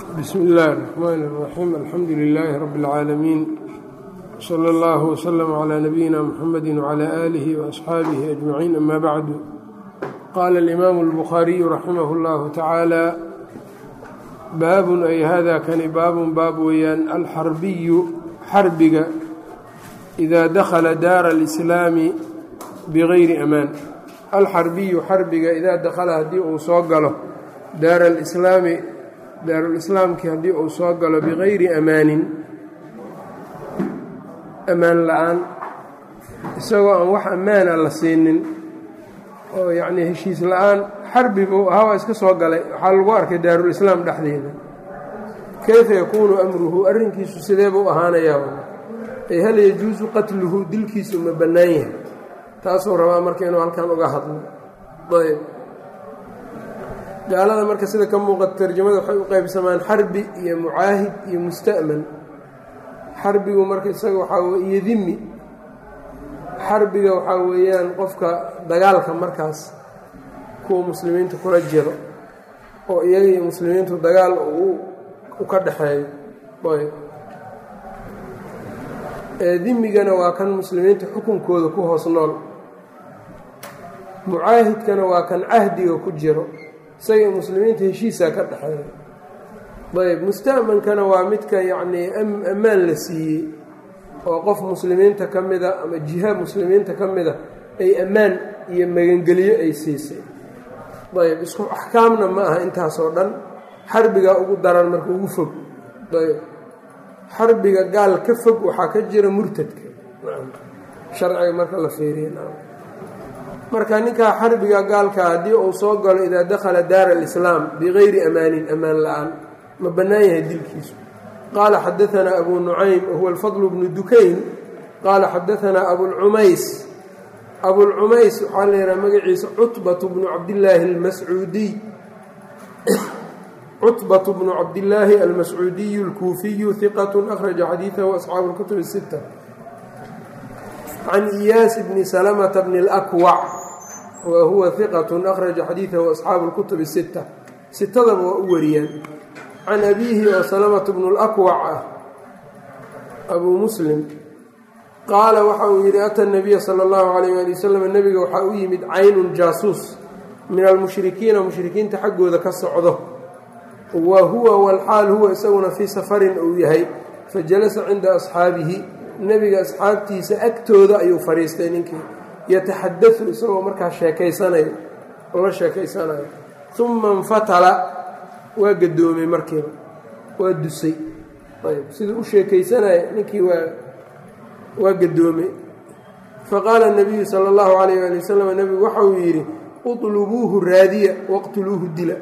bsmi اllahi الرحmn الرaxيim alxamdu لilaahi rab اlcaalamiin slى اllah wslm عlى nabiyina mxamedi wعlى آlih وaصxaabihi أجmaciin ama bacdu qaala اlimaamu اlbukhaariyu raximah اllahu tacaala baabun ay hada kani baabun baab weeyaan alxarbiyu xarbiga إida dakla daara اlإslaami bغayri amaan alxarbiyu xarbiga idaa dakhala haddii uu soo galo daara alislaami daarulislaamkii haddii uu soo galo bikayri amaanin ammaan la-aan isagoo aan wax ammaana la siinin oo yacnii heshiis la-aan xarbi buu ahaa waa iska soo galay waxaa lagu arkay daarulislaam dhexdeeda kayfa yakuunu amruhu arrinkiisu sidee buu ahaanayaa ay hal yajuusu qatluhu dilkiisu ma bannaan yahay taasuu rabaa marka inuu halkan uga hadlo ayb gaalada marka sida ka muuqata tarjamada waxay u qaybsamaan xarbi iyo mucaahid iyo musta'man xarbigu marka isaga waxaa wey iyo dimi xarbiga waxaa weeyaan qofka dagaalka markaas kuwa muslimiinta kula jiro oo iyaga iyo muslimiintu dagaal u ka dhexeeyo ayb dimigana waa kan muslimiinta xukunkooda ku hoos nool mucaahidkana waa kan cahdiga ku jiro isaga muslimiinta heshiisaa ka dhexeeya ayb musta'mankana waa midka yacnii ammaan la siiyey oo qof muslimiinta ka mida ama jiha muslimiinta ka mida ay ammaan iyo magangeliyo ay siisay ayb isku axkaamna ma aha intaasoo dhan xarbigaa ugu daran marka ugu fog ayb xarbiga gaal ka fog waxaa ka jira murtadka sharciga marka la fiiriya marka ninkaa xarbiga gaalka haddii uu soo galo idaa dakhala daara alislaam bikayri amaanin ammaan la-aan ma bannaan yahay dilkiisu qaala xadaanaa abu nucaym wahuwa alfadl bnu dukayn qaala xadaanaa abulcumays abulcumays waxaa la yidhaha magaciisa cutbatu bnu cabdillaahi almascuudiy cutbat bnu cabdillaahi almascuudiyu alkuufiyu hiqat akhraja xadiidahu asxaabu اlkutub الsita can iyaas bni salamata bni اlakwac wa huwa hiqat akhraja xadiidahu asxaabu اlkutub الsita sitadaba waa u wariyaan can abiihi oo salamata bnu اlakwac ah abuu muslim qaala waxa uu yidhi ata nabiya sala اllahu alayh ali wasalam nebiga waxaa u yimid caynun jaasuus min almushrikiina mushrikiinta xaggooda ka socdo wa huwa walxaal huwa isaguna fii safarin uu yahay fa jalasa cinda asxaabihi nebiga asxaabtiisa agtooda ayuu fadhiistay ninkii yataxadau isagoo markaa sheekaysanayo la sheekaysanayo uma infatala waa gadoomay markiiba waa dusay ayb siduu u sheekaysanaya ninkii waa waa gadoomay faqaala nabiyu sala allahu calayh ali wasalam nebigu waxa uu yidhi uطlubuuhu raadiya waqtuluuhu dila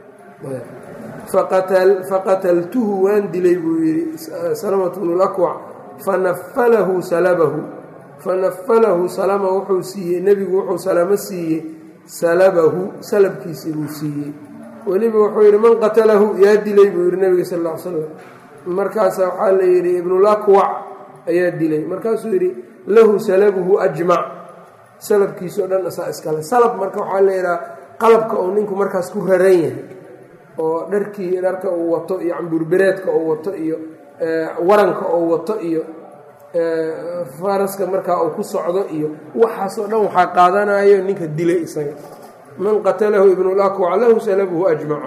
faqataltuhu waan dilay buu yidhi salamatu bnu lakwac fanafalahu salabahu fanafalahu salama wuxuu siiyey nebigu wuxuu salamo siiyey salabahu salabkiisii buu siiyey weliba wuxuu yidhi man qatalahu yaa dilay buu yidhi nebiga sal l slam markaasa waxaa la yidhi ibnulakwac ayaa dilay markaasuu yidhi lahu salabuhu ajmac salabkiisao dhan asaa iskale salab marka waxaa la yidhaha qalabka uu ninku markaas ku raran yahay oo dharkii dharka uu wato iyo camburbereedka uu wato iyo waranka uu wato iyo faraska markaa uu ku socdo iyo waxaasoo dhan waxaa qaadanayo ninka dilay isaga man qatalahu ibnulakwac lahu salabuhu ajmac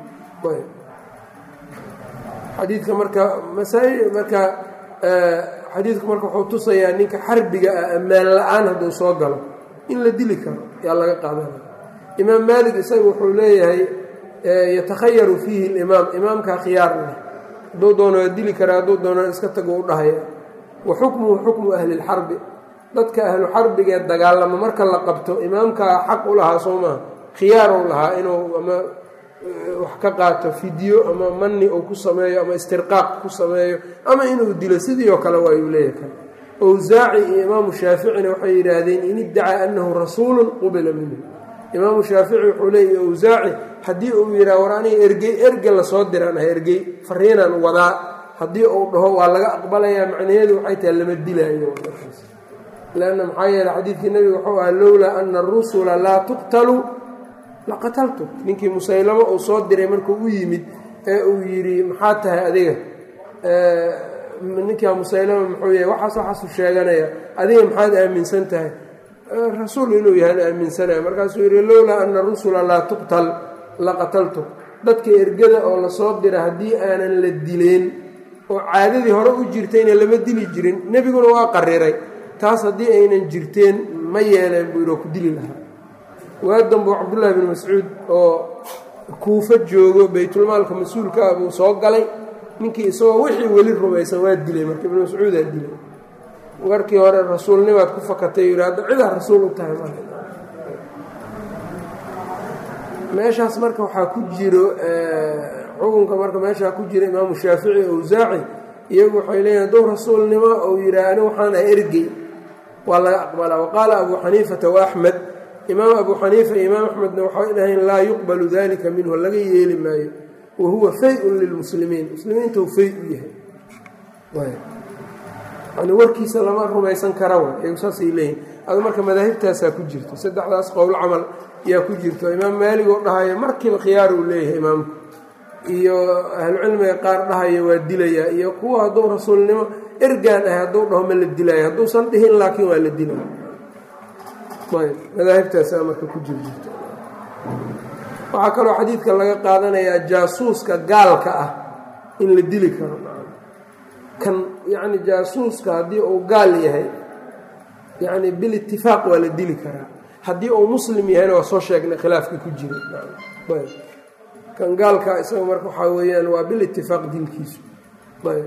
xadiidka marka masaa marka xadiidku marka wuxuu tusayaa ninka xarbiga ah ammaan la-aan hadduu soo galo in la dili karo yaa laga qaadanaya imaam maalik isaga wuxuu leeyahay yatakhayaru fiihi limaam imaamkaa khiyaar leh hadduu doono waa dili karaa hadduu doono iska tago u dhahaya wa xukmuhu xukmu ahli lxarbi dadka ahlu xarbigee dagaalamo marka la qabto imaamkaa xaq u lahaa soo maaha khiyaar u lahaa inuu ama wax ka qaato fidyo ama mani uu ku sameeyo ama istirqaaq ku sameeyo ama inuu dilo sidii oo kale waayuu leeyahay kale owsaaci iyo imaamu shaaficina waxay yidhaahdeen in iddacaa annahu rasuulun qubila minhu imaamu shaafici wuxuu leeyahy owsaaci haddii uu yidhaha war aniga ergey erge lasoo diraan ah ergey fariinaan wadaa haddii uu dhaho waa laga aqbalayaa macnaheedu waxay tahay lama dilaayo lanna maxaa yeele xadiidkii nebiga wuxuu ahaa lowlaa ana arusula laa tuqtalu laqataltu ninkii musaylamo uu soo diray markuu u yimid ee uu yidhi maxaa tahay adiga ninkaa musaylama muxuu yahay waxaas waxaasuu sheeganaya adiga maxaad aaminsan tahay rasuul inuu yahaan aaminsanaya markaasuu yidhi lowlaa ana rusula laa tuqtal la qataltu dadka ergada oo lasoo dira haddii aanan la dileen oo caadadii hore u jirtayna lama dili jirin nebiguna waa qariray taas haddii aynan jirteen ma yeeleen buu yidhi oo ku dili lahaa waadanbuu cabdullaahi bin mascuud oo kuufo joogo baytulmaalka mas-uulka ah buu soo galay ninkii isagoo wixii weli rumaysan waa dilay marka ibnu mascuudaa dilay warkii hore rasuulnimaad ku fakatay yidhi hadda cidaa rasuul u tahay mal meeshaas marka waxaa ku jiro xukunka marka meeshaa ku jira imaamu shaafici awsaaci iyagu waxay leeyihin hadduu rasuulnimo uu yidhaah ani waxaan ah ergey waa laga aqbalaa waqaala abuu xaniifata wa axmed imaam abuu xaniifa iyo imaam axmedna waxay dhaheen laa yuqbalu dalika minhu laga yeeli maayo wa huwa fay-un lilmuslimiin muslimiinta uu fay u yahay yani warkiisa lama rumaysan kara wa iyagu saasay leeyihin adu marka madaahibtaasaa ku jirto saddexdaas qowl camal yaa ku jirto imaam maalig oo dhahaya markiiba khiyaar uu leeyahay imaamku iyo ahlucilmiga qaar dhahaya waa dilayaa iyo kuwa hadduu rasuulnimo ergaan ahay hadduu dhaho ma la dilaayo hadduusan dhihin laakiin waa la dilaya ayb madaahibtaasaa marka ku jir jirto waxaa kaloo xadiidka laga qaadanayaa jaasuuska gaalka ah in la dili karo kan yacni jaasuuska haddii uu gaal yahay yacni bilitifaaq waa la dili karaa haddii uu muslim yahayna waa soo sheegnay khilaafkii ku jira ayb kan gaalka isaga marka waxaa weeyaan waa bilitifaaq dilkiisu ayb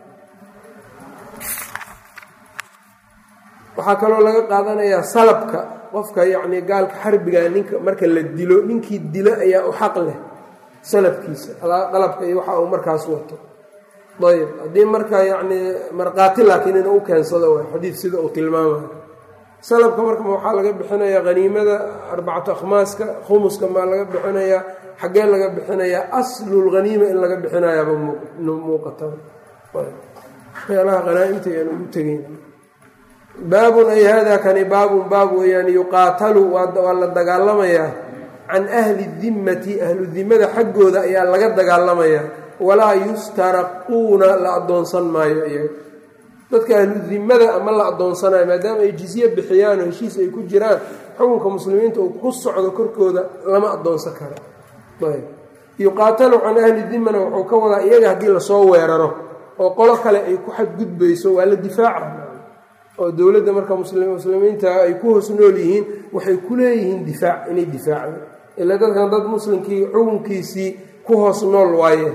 waxaa kaloo laga qaadanayaa salabka qofka yacni gaalka xarbiga ninka marka la dilo ninkii dilo ayaa u xaq leh salabkiisa qalabka iyo waxa uu markaas wato ayb haddii marka yacni markhaati laakiin inuu u keensado way xadiid sida uu tilmaamayo salabka marka waxaa laga bixinayaa haniimada arbacatu akhmaaska khumuska maa laga bixinayaa xaggee laga bixinayaa aslulhaniima in laga bixinayaaba muuqata meelaha hanaaimta ayaan ugu tegeyn baabun ay hada kani baabun baab weeyaan yuqaatalu waa la dagaalamayaa can ahli dimmati ahlu dimmada xaggooda ayaa laga dagaalamayaa walaa yustaraquuna la addoonsan maayo iyaga dadka ahlu dimmada ama la addoonsanayo maadaama ay jizye bixiyaan oo heshiis ay ku jiraan xukunka muslimiinta uu ku socdo korkooda lama addoonsan karo ayb yuqaatalu can ahli dimmana wuxuu ka wadaa iyaga haddii lasoo weeraro oo qolo kale ay ku xadgudbayso waa la difaaca oo dowladda marka muslimiinta ay ku hoos nool yihiin waxay ku leeyihiin difaac inay difaacdo ila dadkan dad muslimkii xukunkiisii ku hoos nool waaye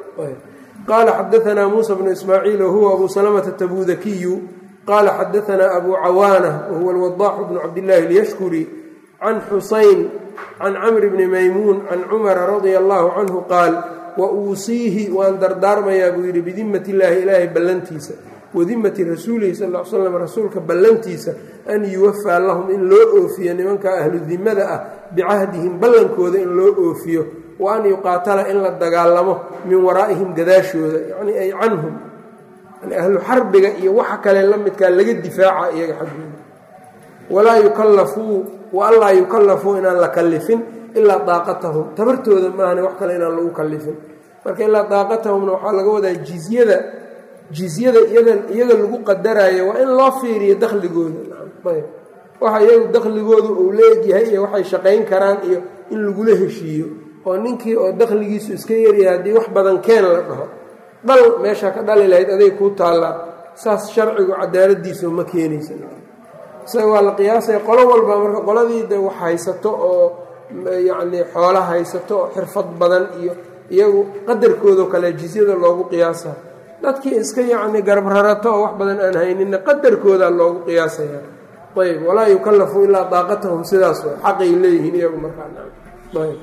qaala xadaanaa muusa bnu ismaaciil wahuwa abu salamata tabudakiyu qaala xadaanaa abu cawaana wahuwa alwadaaxu bnu cabdillaahi alyashkuri can xusayn can camri bni maymuun can cumara radia allaahu canhu qaal wa uusiihi waan dardaarmayaa buu yidhi bidimmati illaahi ilaahay ballantiisa wadimmati rasuulihi sal l slam rasuulka ballantiisa an yuwafaa lahum in loo oofiyo nimanka ahlu dimmada ah bicahdihim ballankooda in loo oofiyo wa an yuqaatala in la dagaalamo min waraa'ihim gadaashooda yacnii ay canhum ahlu xarbiga iyo waxa kale la midkaa laga difaaca iyaga xaggooda walaa yukallafuu wa anlaa yukallafuu inaan la kallifin ilaa daaqatahum tabartooda maahane wax kale inaan lagu kallifin marka ilaa daaqatahumna waxaa laga wadaa jizyada jizyada iyaga lagu qadaraayo waa in loo fiiriyo dakhligooda waxa iyagu dakhligoodu uu leegyahay iyo waxay shaqayn karaan iyo in lagula heshiiyo oo ninkii oo dakhligiisu iska yaryahay haddii wax badan keen la dhaho dhal meesha ka dhali lahayd aday kuu taallaa saas sharcigu cadaaladiisu ma keenaysa isaga waa la qiyaasaya qolo walba marka qoladii de wax haysato oo yacni xoola haysato oo xirfad badan iyo iyagu qadarkoodao kale jisyada loogu qiyaasa dadkii iska yacni garabrarato oo wax badan aan hayninna qadarkoodaa loogu qiyaasaya ayb walaa yukallafu ilaa daaqatahum sidaas wa xaqay leeyihiin iyagu markaayb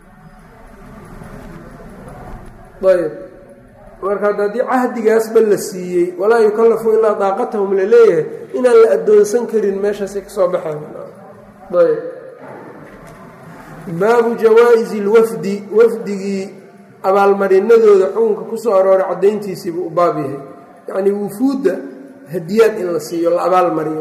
ayb marka haddii cahdigaasba la siiyey walaa yukallafu ilaa daaqatahum la leeyahay inaan la addoonsan karin meeshaasay ka soo baxeen ayb baabu jawaa-isi lwafdi wafdigii abaalmarinadooda xukunka ku soo arooray caddayntiisiibuu u baab yahay yacnii wufuudda hadiyaad in la siiyo la abaalmariyo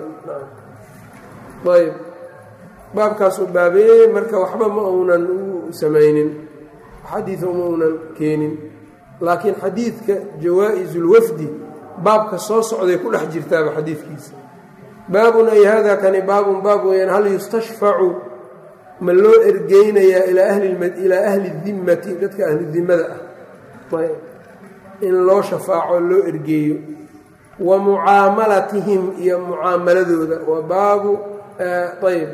ayb baabkaasuu baabeeyey marka waxba ma uunan u samaynin xadiid uma unan keenin laakiin xadiidka jawaa-isulwafdi baabka soo socday ku dhex jirtaaba xadiidkiisa baabun ay hada kani baabun baab weeyaan hal yustashfacu ma loo ergeynayaa ilaa ahli dimmati dadka ahli dimmada ah ayb in loo shafaaco loo ergeeyo wa mucaamalatihim iyo mucaamaladooda wa baabu ayb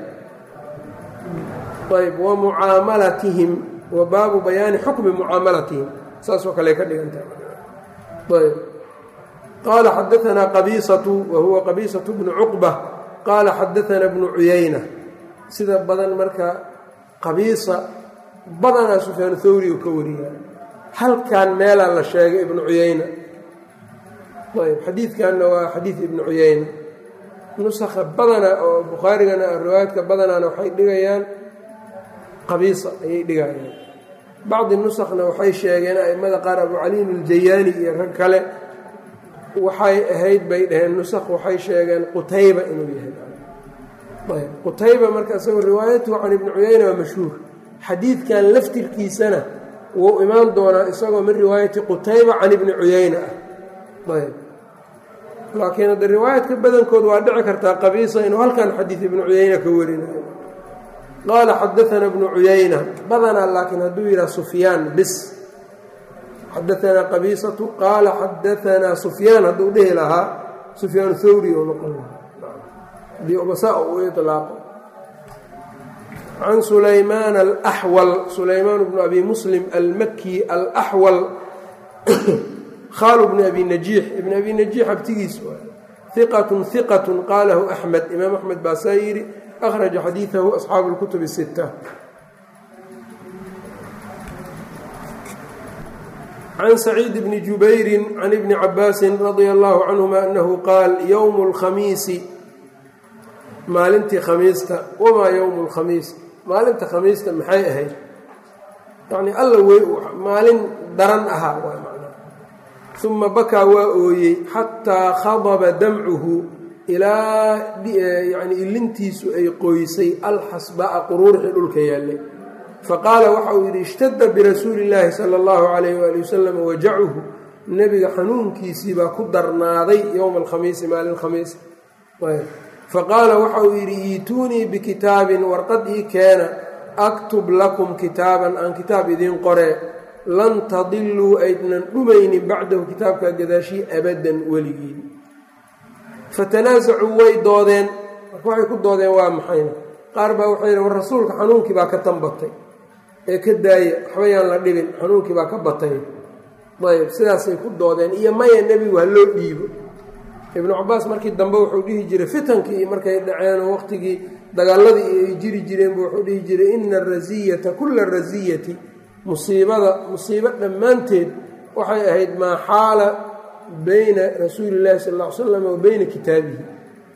ayb wa mucaamalatihim wa baabu bayaani xukmi mucaamalatihim saasoo kale ka dhigantahay ayb qaala xadaanaa qabiisatu wa huwa qabiisatu bnu cuqba qaala xadaanaa bnu cuyayna sida badan marka qabiisa badanaa sufyaan thawri uu ka wariya halkan meelaa la sheegay ibnu cuyayna ayb xadiidkanna waa xadiid ibnu cuyayna nusakha badana oo bukhaarigana riwaayadka badanaana waxay dhigayaan qabiisa ayay dhigayaan bacdi nusakhna waxay sheegeen a'immada qaar abu caliin aljayaani iyo rag kale waxay ahayd bay dhaheen nusakh waxay sheegeen qutayba inuu yahay ayb qutayba marka isagoo riwaayatuhu can ibni cuyayna waa mashhuur xadiidkan laftirkiisana wuu imaan doonaa isagoo min riwaayati qutayba can ibni cuyayna ah ayb laakiin hadda riwaayadka badankood waa dhici kartaa qabiisa inuu halkan xadiid ibnu cuyayna ka warinayo qaala xadaana bnu cuyayna badanaa laakiin hadduu yidhaha sufyaan bis xadaanaa qabiisatu qaala xadaanaa sufyaan hadduu dhihi lahaa sufyaan thawri oo noqon lahaa bsa u ilaaqo can sulaymaan alaxwal sulaymaan bnu abi muslim almaki alaxwal khaalu bni abi najiix ibni abi najiix abtigiis iqatun iqatun qaalahu axmed imaam axmed baa saa yidhi akhraja xadiidahu asxaabu اlkutub الsita can saciid bni jubayri can ibni cabaasi radia allahu canhuma anahu qaal ywm اlkhamiisi maalintii khamiista wamaa yowmu lkhamiis maalinta khamiista maxay ahayd yacnii alla wey maalin daran ahaa waa macnaa uma bakaa waa ooyey xataa khadaba damcuhu ilaa yani ilintiisu ay qoysay alxasba'a quruurxi dhulka yaallay faqaala waxa uu yidhi ishtada birasuuli illaahi sala allahu calayh waali wasalam wajacuhu nebiga xanuunkiisii baa ku darnaaday yowma alkhamiisi maalin khamiis faqaala waxa uu yidhi iituunii bikitaabin warqad ii keena aktub lakum kitaaban aan kitaab idiin qoree lan tadiluu aydnan dhumaynin bacdahu kitaabkaa gadaashii abadan weligiin fatanaasacuu way doodeen marka waxay ku doodeen waa maxayna qaar baa waxay yidhi war rasuulka xanuunkii baa ka tanbatay ee ka daaya waxba yaan la dhibin xanuunkii baa ka batay ayb sidaasay ku doodeen iyo maya nebigu ha loo dhiibo ibnu cabaas markii dambe wuxuu dhihi jiray fitankii markay dhaceenoo waqtigii dagaaladii ay jiri jireenbu wuxuu dhihi jiray ina arasiyata kula rasiyati musiibada musiibo dhammaanteed waxay ahayd maa xaala bayna rasuuli illahi sal ll ly slam wa beyna kitaabihi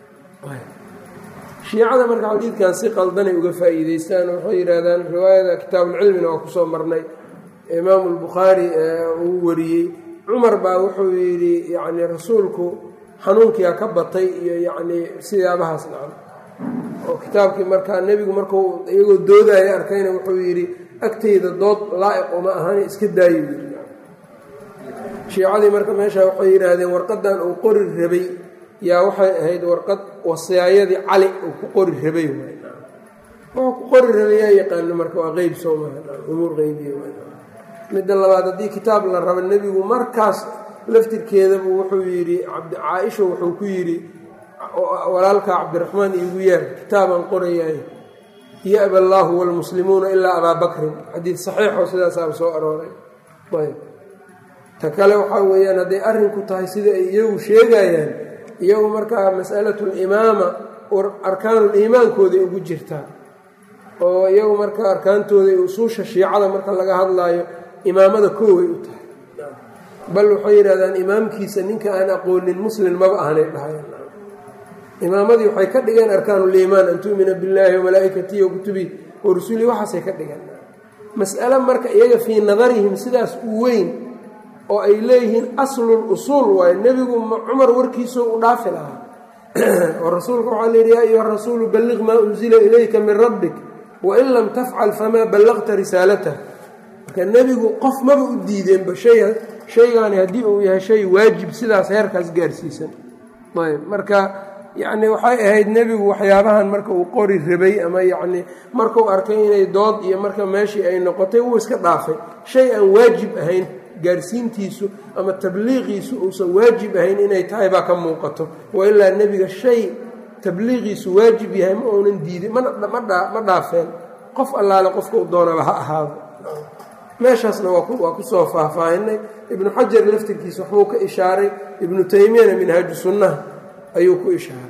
shiicada marka xadiidkan si qaldanay uga faa'iideystaan waxay yidhaahdaan riwaayada kitaabulcilmina waa kusoo marnay imaamu lbukhaari uu wariyey cumar baa wuxuu yidhi yacni rasuulku xanuunkiia ka batay iyo yacnii sidaabahaas dhacan oo kitaabkii markaa nebigu markuu iyagoo doodaya arkayna wuxuu yidhi agtayda dood laa'iq uma ahani iska daayo yidhi shiicadii marka meesha waxay yidhaahdeen warqadan uu qori rabay yaa waxay ahayd warqad wasaayadii cali uu ku qori rabay wuxuu ku qori rabay yaa yaqaano marka waa qeyb soo maha umuur qeybiya midda labaad haddii kitaab la rabo nebigu markaas laftirkeedabu wuxuu yidhi caaisha wuxuu ku yidhi walaalka cabdiraxmaan iigu yaar kitaabaan qorayahay ya-ba allaahu waalmuslimuuna ilaa abaa bakrin xadiid saxiixoo sidaasaaba soo arooray ayb ta kale waxaa weeyaan hadday arrinku tahay sida ay iyagu sheegayaan iyagu markaa masalatu limaama arkaanuul iimaankooday ugu jirtaa oo iyagu marka arkaantooda usuusha shiicada marka laga hadlaayo imaamada kooway u tahay bal waxay yidhahdaan imaamkiisa ninka aan aqoonin muslim maba ahanay dhahayan imaamadii waxay ka dhigeen arkaanuliimaan an tu'mina billaahi wamalaa'ikatihi wa kutubihi wa rusulihi waxaasay ka dhigeen mas'ale marka iyaga fii nadarihim sidaas u weyn oo ay leeyihiin aslul usuul waaye nebigu cumar warkiisoo u dhaafi lahaa oo rasuulka waxaa layidhi yaa ayuha rasuulu balliq maa unzila ilayka min rabbik wain lam tafcal famaa ballaqta risaalatah marka nebigu qof maba u diideenba shay shaygaani haddii uu yahay shay waajib sidaas heerkaas gaarsiisan ayb marka yacni waxay ahayd nebigu waxyaabahan marka uu qori rabay ama yacni markuu arkay inay dood iyo marka meeshii ay noqotay wuu iska dhaafay shay aan waajib ahayn gaarsiintiisu ama tabliiqiisu uusan waajib ahayn inay tahay baa ka muuqato wa ilaa nebiga shay tabliiqiisu waajib yahay ma uunan diidin ma dhaafeen qof allaale qofka u doonaba ha ahaado meeshaasna waa kusoo faahfaahinay ibnu xajar laftirkiisa waxbuu ka ishaaray ibnu taymiyana minhaaju sunnaha ayuu ku ishaaray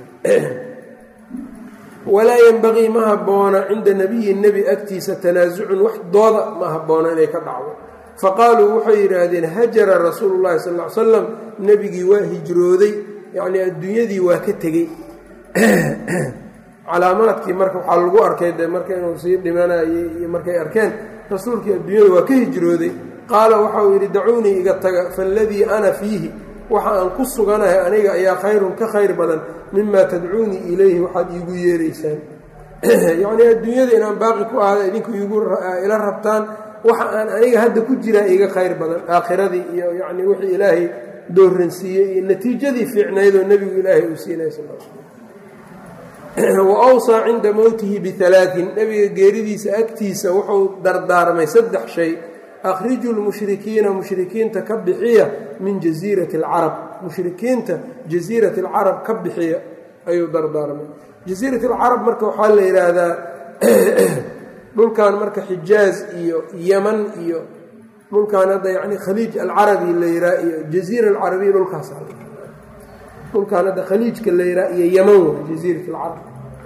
walaa yenbagii ma habboona cinda nebiyi nebi agtiisa tanaasucun wax dooda ma habboona inay ka dhacdo faqaaluu waxay yidhaahdeen hajara rasuulu llahi sal ly slam nebigii waa hijrooday yacnii adduunyadii waa ka tegey calaamaadkii marka waxaa lagu arkay de marka inuu sii dhimanayay iyo markay arkeen rasuulkii adduunyada waa ka hijrooday qaala waxauu yidhi dacuunii iga taga faaladii ana fiihi waxa aan ku suganahay aniga ayaa khayrun ka khayr badan mima tadcuunii ilayhi waxaad iigu yeeraysaan yacnii adduunyada inaan baaqi ku ahada idinku ila rabtaan waxa aan aniga hadda ku jiraa iga khayr badan aakhiradii iyo yacni wixii ilaahay dooransiiyey iyo natiijadii fiicnaydoo nebigu ilaahay uu siinay sal wa awsaa cinda mowtihi bialaain nebiga geeridiisa agtiisa wuxuu dardaarmay saddex shay akhriju lmushrikiina mushrikiinta ka bixiya min jasiirati alcarab mushrikiinta jasiirati alcarab ka bixiya ayuu dardaarmay jasiirat alcarab marka waxaa la yidhaahdaa dhulkan marka xijaaz iyo yaman iyo dhulkan hadda yani khaliij alcarabi la yihaa iyo jaziira alcarabiya dhulkaas dhulkan hadda khaliijka la yihaa iyo yaman wa jasiirat alcarab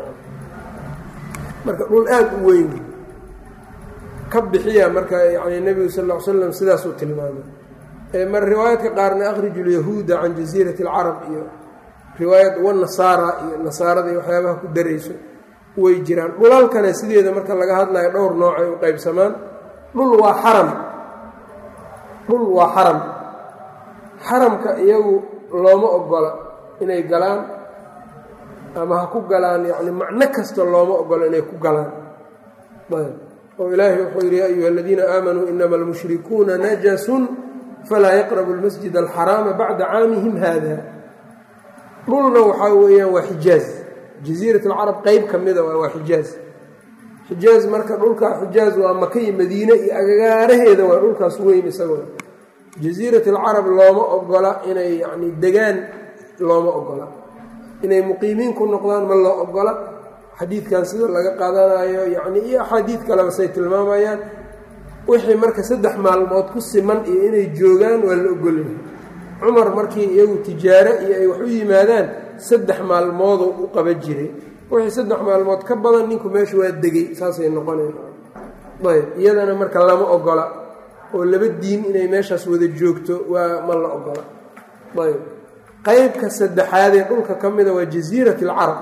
marka dhul aada u weyn ka bixiya marka yani nebigu sal ll ly slam sidaasuu tilmaamay mar riwaayaadka qaarna akhriju lyahuuda can jasiirati alcarab iyo riwaayad wanasaara iyo nasaarada iyo waxyaabaha ku darayso way jiraan dhulalkana sideeda marka laga hadlayo dhowr noocay u qaybsamaan dhul waa xaram dhul waa xaram xaramka iyagu looma ogola inay galaan ama ha ku galaan yacni macno kasta looma ogola inay ku galaan oo ilaahay wuxuu yidhi ya ayuha aladiina aamanuu inama almushrikuuna najasun falaa yaqrabu lmasjid alxaraama bacda caamihim hada dhulna waxaa weeyaan waa xijaaz jasiirat alcarab qeyb ka mida waa xijaaz xijaaz marka dhulka xijaaz waa maka iyo madiine iyo agagaaraheeda waa dhulkaas weyn isagoo jasiirat alcarab looma ogola inay yani degaan looma ogola inay muqiimiin ku noqdaan ma loo ogola xadiidkan sida laga qaadanayo yani iyo axaadiid kaleba say tilmaamayaan wixii marka saddex maalmood ku siman iyo inay joogaan waa la ogolyahay cumar markii iyagu tijaare iyo ay wax u yimaadaan saddex maalmoodoo u qaba jiray wixii saddex maalmood ka badan ninku meesha waa degay saasay noqonayn ayb iyadana marka lama ogola oo laba diin inay meeshaas wada joogto waa ma la ogola ayb qeybka saddexaadee dhulka ka mida waa jasiirat alcarab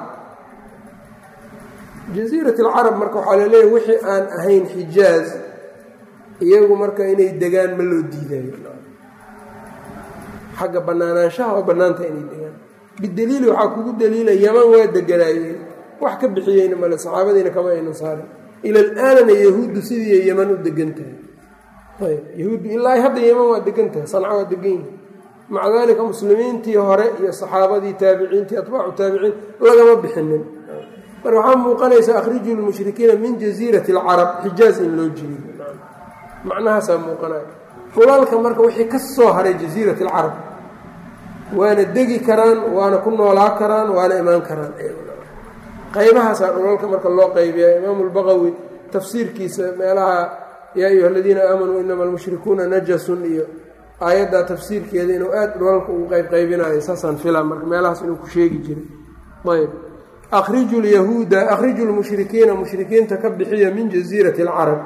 jasiirat alcarab marka waxaa laleeyahy wixii aan ahayn xijaaz iyagu marka inay degaan ma loo diidayo xagga banaanaanshaha oo bannaanta inay degaan bidaliili waxaa kugu daliila yaman waa deganaayeen wax ka bixiyeyna male saxaabadiina kama aynan saarin ila alaanana yahuuddu sidii yaman u degan tahay ayb yahuuddu ilaa hadda yaman waa degan tahay sanca waa degan yihi maca daalika muslimiintii hore iyo saxaabadii taabiciintii atbaacu taabiciin lagama bixinin marka waxaa muuqanaysa akhriju lmushrikiina min jasiirati alcarab xijaaz in loo jiriyo macnahaasaa muuqanaya dhulalka marka wixii ka soo haray jasiirat alcarab waana degi karaan waana ku noolaa karaan waana imaan karaan qaybahaasaa dhulalka marka loo qaybiya imaamu lbaqawi tafsiirkiisa meelaha yaa ayuha aladiina aamanuu inama almushrikuuna najasun iyo aayaddaa tafsiirkeeda inuu aada dhulalka ugu qaybqaybinayo saasaan fila marka meelahaas inuu ku sheegi jiray ayb akhriju lyahuuda akhriju lmushrikiina mushrikiinta ka bixiya min jasiirati alcarab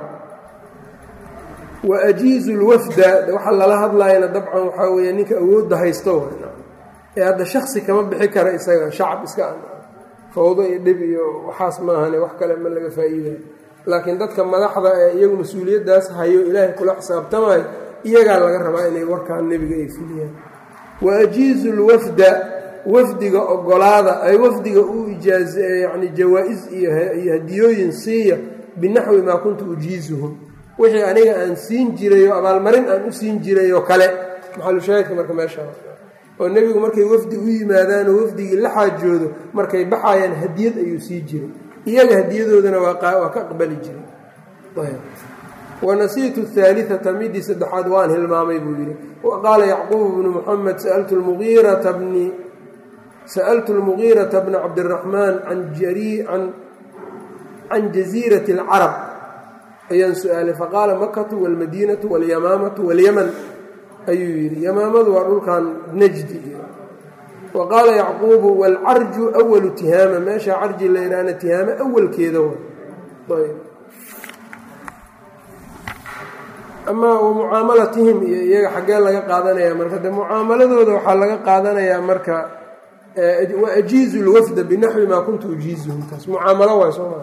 wa ajiizu lwafda waxaa lala hadlayana dabcan waxaa weeye ninka awoodda haysto ee hadda shaksi kama bixi kara isaga shacab iska fawdo iyo dhib iyo waxaas maahane wax kale ma laga faa'iidayo laakiin dadka madaxda ee iyagu mas-uuliyaddaas hayo ilaahay kula xisaabtamayo iyagaa laga rabaa inay warkaan nebiga ay fuliyaan wa ajiizu lwafda wafdiga ogolaada ay wafdiga u ijaaz yani jawaa-is iyo hadiyooyin siiya binaxwi maa kuntu ujiizuhum wixii aniga aan siin jiray oo abaalmarin aan u siin jiray oo kale maxalushaahidka marka meesha oo nebigu markay wafdi u yimaadaan oo wafdigii la xaajoodo markay baxayaan hadiyad ayuu sii jiray iyaga hadiyadoodana waa ka aqbali jiray wanasiitu haaliata midii saddexaad waan hilmaamay buu yidhi wa qaala yacquub bnu muxamed sa'altu lmugiirata bni sa'altu lmugiirata bna cabdiraxmaan can jasiirati alcarab ayaan su-aalay faqaala makatu walmadiinatu walyamaamatu walyaman ayuu yidhi yamaamadu waa dhulkan najdi wa qaala yacquubu waalcarju awalu tihaama meesha carji la yidhaahna tihaame awalkeeda wa amaa wa mucaamalatihim iyo iyaga xaggee laga qaadanaya marka de mucaamaladooda waxaa laga qaadanayaa marka wa ajiizu lwafda binaxwi maa kuntu ujiizuhum taas mucaamalo waay soo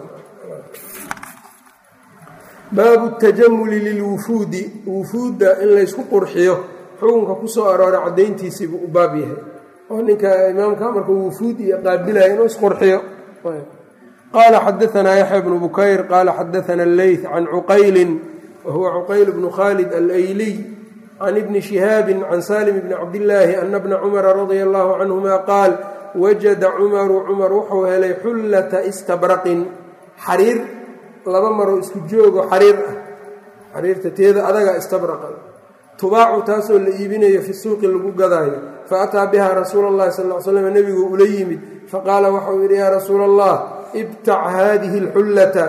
baabu tajamuli lilwufuudi wufuudda in laysku qurxiyo xukunka kusoo arooray caddayntiisiibuu u baab yahay oo ninka imaamka marka wufuud iyo qaabilaya inuu isqurxiyo qaala xadaanaa yaxya bnu bukayr qaala xadaana alleyth can cuqaylin wahuwa cuqayl bnu khaalid alayliy can ibni shihaabi can salim bni cabdillaahi ana bna cumara radia allahu canhuma qaal wajada cumaru cumar wuxuu helay xullata istabraqin xariir laba maroo isku joogo xariir ah xariirta teeda adaga istabraqa tubaacu taasoo la iibinayo fi suuqi lagu gadaayo fa ataa biha rasuula allahi sal l slam nebigu ula yimid faqaala waxau yidhi yaa rasuula allah ibtac haadihi alxullata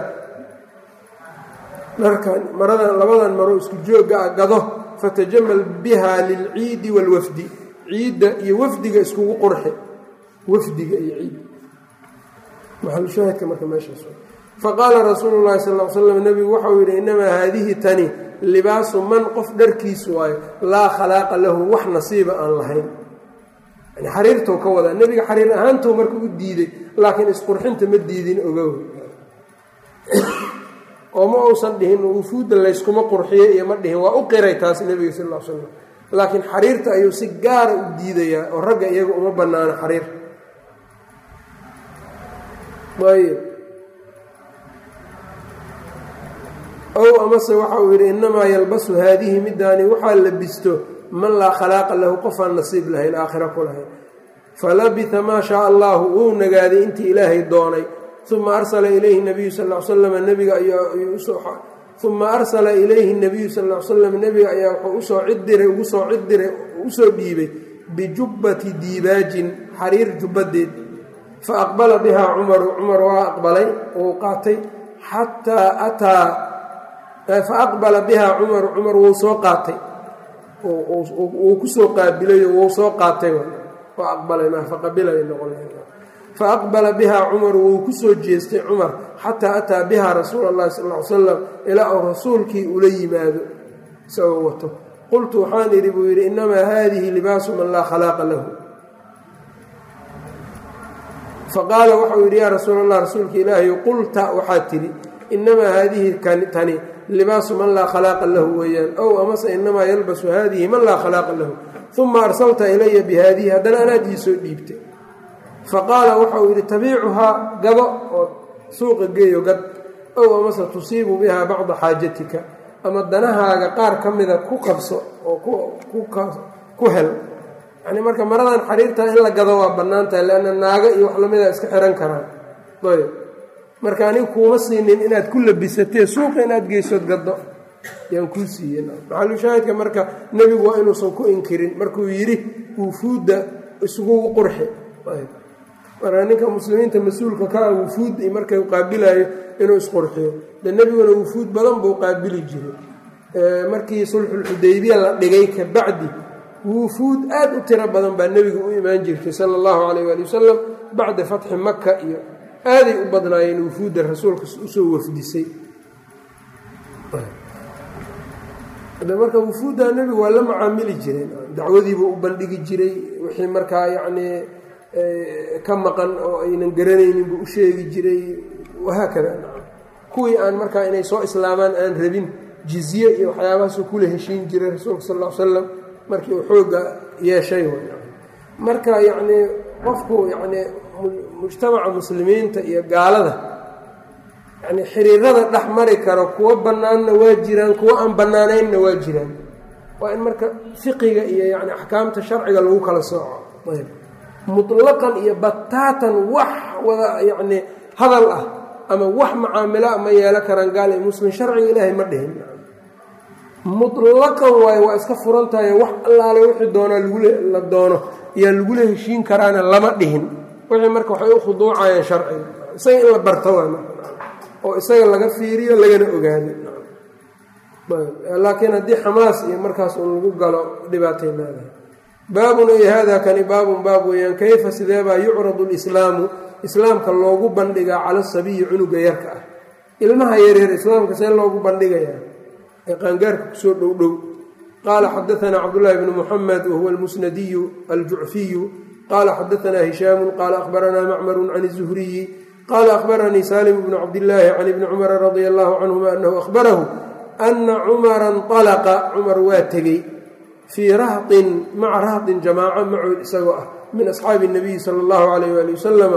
dharkan maradan labadan maroo isku joogga ah gado fatajamal biha lilciidi waalwafdi ciidda iyo wafdiga iskugu qurxe wafdiga iyo ciid maxalushaahidka marka meeshaas faqaala rasuulu llahi sal l slam nebigu waxau yidhi innamaa haadihi tani libaasu man qof dharkiisu waayo laa khalaaqa lahu wax nasiiba aan lahayn yani xariirtou ka wadaa nebiga xariir ahaantou marka u diiday laakiin isqurxinta ma diidin ogow oo ma uusan dhihin wufuudda layskuma qurxiyo iyo ma dhihin waa u qiray taas nebiga sal l slam laakiin xariirta ayuu si gaara u diidayaa oo ragga iyaga uma bannaano xariir ayb ow amase waxa uu yidhi innamaa yalbasu haadihi midaani waxaa labisto man laa khalaaqa lahu qofaan nasiib lahayn aakhira ku lahayn falabita maa shaa allahu wuu nagaaday intii ilaahay doonay uma arsala ilayhi nabiyu sal l slam nebiga uma arsala ilayhi nabiyu sal l slam nebiga ayaa wuxuu usoo ciddiray ugu soo ciddiray usoo dhiibay bijubbati diibaajin xariir jubbadeed fa aqbala bihaa cumaru cumar waa aqbalay wuu qaatay xataa ataa fa aqbala bihaa cumaru cumar wuu soo qaatay wuu kusoo qaabilayo wuu soo qaatay waa aqbalay ma faqabilay noqon fa aqbala bihaa cumaru wuu kusoo jeestay cumar xataa ataa bihaa rasuula allahi sal ly salam ilaa uu rasuulkii ula yimaado isagoo wato qultu waxaan idhi buu yidhi innamaa haadihi libaasu man laa khalaaqa lahu faqaala waxau yidhi yaa rasuul allah rasuulka ilaahay qulta waxaad tidhi innamaa haadihi tani libaasu man laa khalaaqa lahu weeyaan ow amase inamaa yalbasu haadihi man laa khalaaqa lahu uma arsalta ilaya bihaadihi haddana anaad ii soo dhiibtay faqaala waxau yidhi tabiicuhaa gado oo suuqa geeyo gad ow amase tusiibu bihaa bacda xaajatika ama danahaaga qaar ka mida ku qabso oo ku hel yani marka maradan xariirtaa in la gado waa bannaan tahay leanna naago iyo wax lamida iska xihan karaan ayb marka aniga kuuma siinin inaad ku labisatee suuqa inaad geysood gado yaan kuu siiyey maxalushaahidka marka nebigu waa inuusan ku inkirin markuu yidhi wufuudda isugu qurxi marka ninka muslimiinta mas-uulka ka ah wufuud markay qaabilayo inuu isqurxiyo de nebiguna wufuud badan buu qaabili jiray markii sulxulxudaybiya la dhigay ka bacdi wufuud aad u tiro badan baa nebiga u imaan jirtay sala allahu calayh waali wasalam bacda fatxi maka iyo aaday u badnaayeen wufuudda rasuulka usoo wafdisay marka wufuudda nebigu waa la macaamili jireen dacwadiibuu u bandhigi jiray wixii markaa yacnii ka maqan oo aynan garanaynin buu u sheegi jiray wahaakada kuwii aan markaa inay soo islaamaan aan rabin jizye iyo waxyaabahaasuu kula heshiin jiray rasuulka sal l slam markii uu xoogga yeeshay marka yacnii qofku yacnii mujtamaca muslimiinta iyo gaalada yacnii xiriirada dhex mari karo kuwo bannaanna waa jiraan kuwo aan bannaanaynna waa jiraan waa in marka fiqiga iyo yani axkaamta sharciga lagu kala sooco ayb mutlaqan iyo bataatan wax wada yacnii hadal ah ama wax macaamilo a ma yeelo karaan gaal iyo muslim sharciga ilaahay ma dhihin mutlaqan waayo waa iska furan tahay wax allaale wixii doonaa lagula la doono yaa lagula heshiin karaana lama dhihin wixii marka waxay u khuduucayaan sharciga isaga in la barto waa oo isaga laga fiiriyo lagana ogaado laakiin haddii xamaas iyo markaas uu lagu galo dhibaatay leedahay baabun ay hada kani baabun baab weeyaan kayfa sideebaa yucradu lislaamu islaamka loogu bandhigaa cala sabiyi cunuga yarka ah ilmaha yaryar islaamka see loogu bandhigayaa ee qaangaarka kusoo dhow dhow qaala xadaanaa cabdullaahi bnu muxamed wahuwa almusnadiyu aljucfiyu qaala xadaanaa hishaamu qaala akhbaranaa macmaru can izuhriyi qaala akhbaranii salim bnu cabdillaahi can ibni cumara radia allahu canhuma anahu ahbarahu ana cumara nطalaqa cumar waa tegey fii rahtin maca rahtin jamaaco macood isagoo ah min asxaabi اnabiyi sala اllahu alayh ali wasalama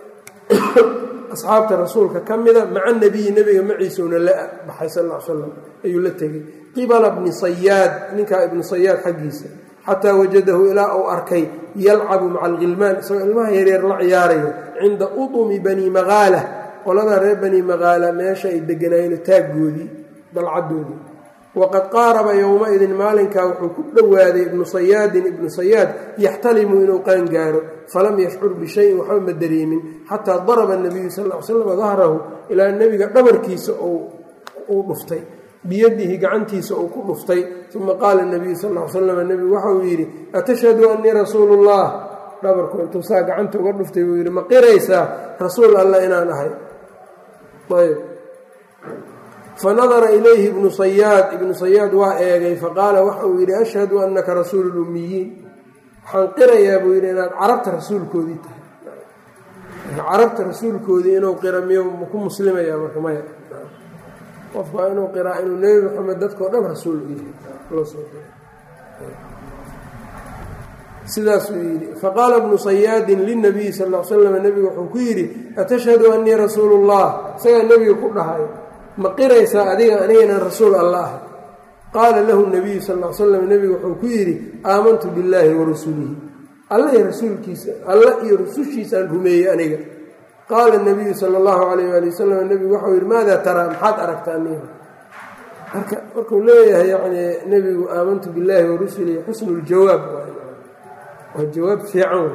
asxaabta rasuulka ka mida maca nabiyi nebiga maciisuna la baxay sal l slam ayuu la tegey qibala bni sayaad ninkaa ibnu sayaad xaggiisa xataa wajadahu ilaa uu arkay yalcabu maca alghilmaan isagoo ilmaha yaryar la ciyaarayo cinda udumi bani maqaala qoladaa reer bani maqaala meesha ay deganaayeen taaggoodii dalcadoodii waqad qaaraba yowma-idin maalinkaa wuxuu ku dhowaaday ibnu sayaadin ibnu sayaad yaxtalimu inuu qaangaaro falam yashcur bishayin waxba ma dareemin xataa daraba nabiyu sal l slam dahrahu ilaa nebiga dhabarkiisa uu dhuftay biyadihi gacantiisa uu ku dhuftay uma qaala nabiyu sal l slam nebigu waxa uu yidhi atashhadu annii rasuulu llah dhabarku intuu saa gacanta uga dhuftay buu yidhi ma qiraysaa rasuul alla inaan ahay ayb fanadara ilayhi ibnu sayaad ibnu sayaad waa eegay faqaala waxa uu yidhi ashhadu annaka rasuulu lummiyiin waxaan qirayaa buu yidhi inaad carabta rasuulkoodii tahay carabta rasuulkoodii inuu qira miyo ku muslimayaa marka maya qofku waa inuu qiraa inuu nebi maxamed dadkao dhan rasuul u yahay loo soo diray sidaasuu yidhi faqaala bnu sayaadin linabiyi sal l slam nebigu wuxuu ku yidhi atashhadu annii rasuulu llah isagaa nebiga ku dhahayo ma qiraysaa adiga aniga inaan rasuul alla ahay qaala lahu nabiyu sal l slam nebigu wuxuu ku yidhi aamantu billaahi wa rasulihi alla iyo rasuulkiisa alla iyo rusushiisaan rumeeyey aniga qaala nabiyu sala allahu calayh waali wasalam nebigu waxau yidhi maadaa taraa maxaad aragta aniga marka markuu leeyahay yani nebigu aamantu billaahi wa rusulihi xusnu ljawaab waa jawaab fiican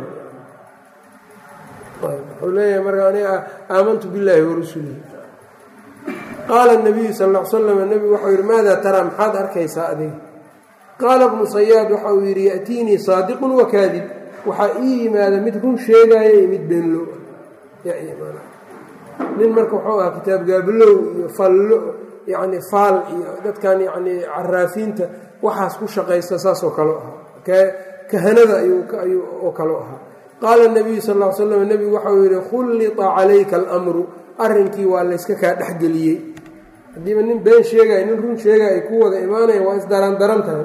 wuxuu leeyahay marka aniga aamantu billaahi wa rusulihi qaala nabiyu sal l slam nebigu waxau yidhi maadaa taraa maxaad arkaysaa adiga qaala bnu sayaad waxa uu yidhi ya'tiinii saadiqun wa kaadib waxaa ii yimaada mid run sheegaayo iyo mid beenlo nin marka wuxuu ahaa kitaab gaablow iyo fallo yacni faal iyo dadkan yacni caraafiinta waxaas ku shaqaysta saasoo kaleo ahaa kahanada ayuu oo kaleo ahaa qaala nabiyu sal l slam nebigu waxau yidhi khullita calayka almru arrinkii waa layska kaa dhexgeliyey haddiiba nin been sheegaya nin run sheegaya ay ku wada imaanayan waa isdaraan daran tahay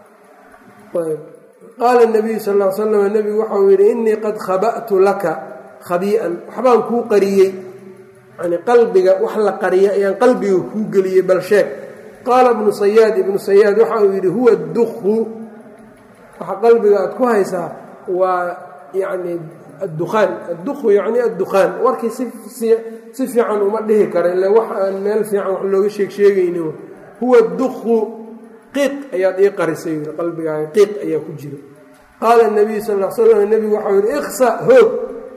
qaala nabiyu sal l slam nebigu waxau yidhi innii qad khaba'tu laka khabii'an waxbaan kuu qariyey yani qalbiga wax la qariya ayaan qalbiga kuu geliyey bal sheeg qaala ibnu sayaad ibnu sayaad waxa uu yidhi huwa dukhu waxa qalbiga aad ku haysaa waa yani addukhaan addukhu yacni addukhaan warkii si fiican uma dhihi kara ila wax aan meel fiican wax looga sheeg sheegaynin huwa dukhu qiiq ayaad ii qarisay yii qalbigaaga qiiq ayaa ku jira qaala nabiyu sal l slam nebigu waxau yidhi ikhsa hoog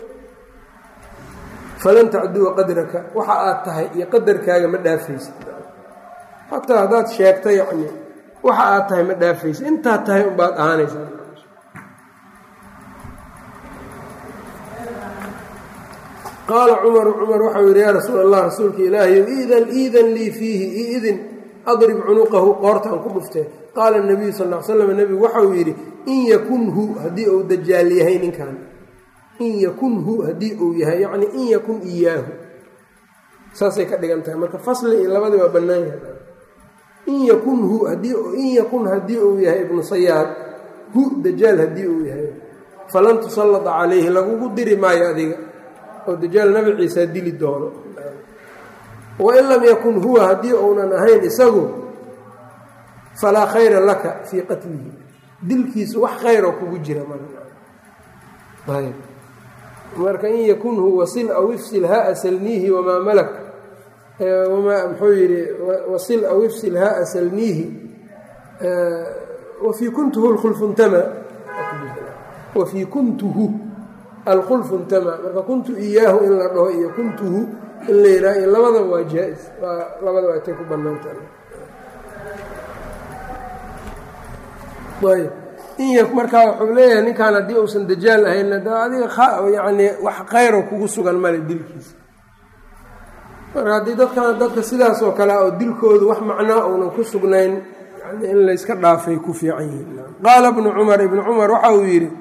falan tacduwa qadraka waxa aad tahay iyo qadarkaaga ma dhaafaysid xataa haddaad sheegta yacni waxa aad tahay ma dhaafaysid intaad tahay unbaad ahaanaysaa qaala cumaru cumar waxau yidhi yaa rasuul allah rasuulka ilaahayow iidan iidan lii fiihi iidin adrib cunuqahu qoortaan ku dhuftee qaala nabiyu sal l slam nebigu waxau yidhi in yakunhu haddii uu dajaal yahay ninkan in yakunhu haddii uu yahay yacni in yakun iyaahu saasay ka dhigan tahay marka fasli iyo labadii waa bannaan yahay in yakunhu haddii in yakun haddii uu yahay ibnu sayaad hu dajaal haddii uu yahay falan tusallada calayhi lagugu diri maayo adiga oo dajaal nabi ciisaa dili doono wain lam yakun huwa haddii uunan ahayn isagu falaa khayra laka fii qatlihi dilkiisu wax khayroo kugu jira ayb marka in yakunhu wasil aw ifsil haa salniihi wamaa malak wamaa muxuu yidhi wasil aw ifsil haa salniihi wafii kuntuhu lkhulfuntama wafii kuntuhu alkhulfuntama marka kuntu iyaahu in la dhaho iyo kuntuhu in la yidhaha iyo labadaba waa jaa-is waa labadaba atay ku banaanta ayb in markaa wuxuu leeyahay ninkaan haddii uusan dajaal ahayn adiga yani wax khayro kugu sugan male dilkiisa marka haddii dadkan dadka sidaas oo kale oo dilkoodu wax macnaa uunan ku sugnayn yani in layska dhaafay ku fiican yihiin qaala bnu cumar ibnu cumar waxa uu yidhi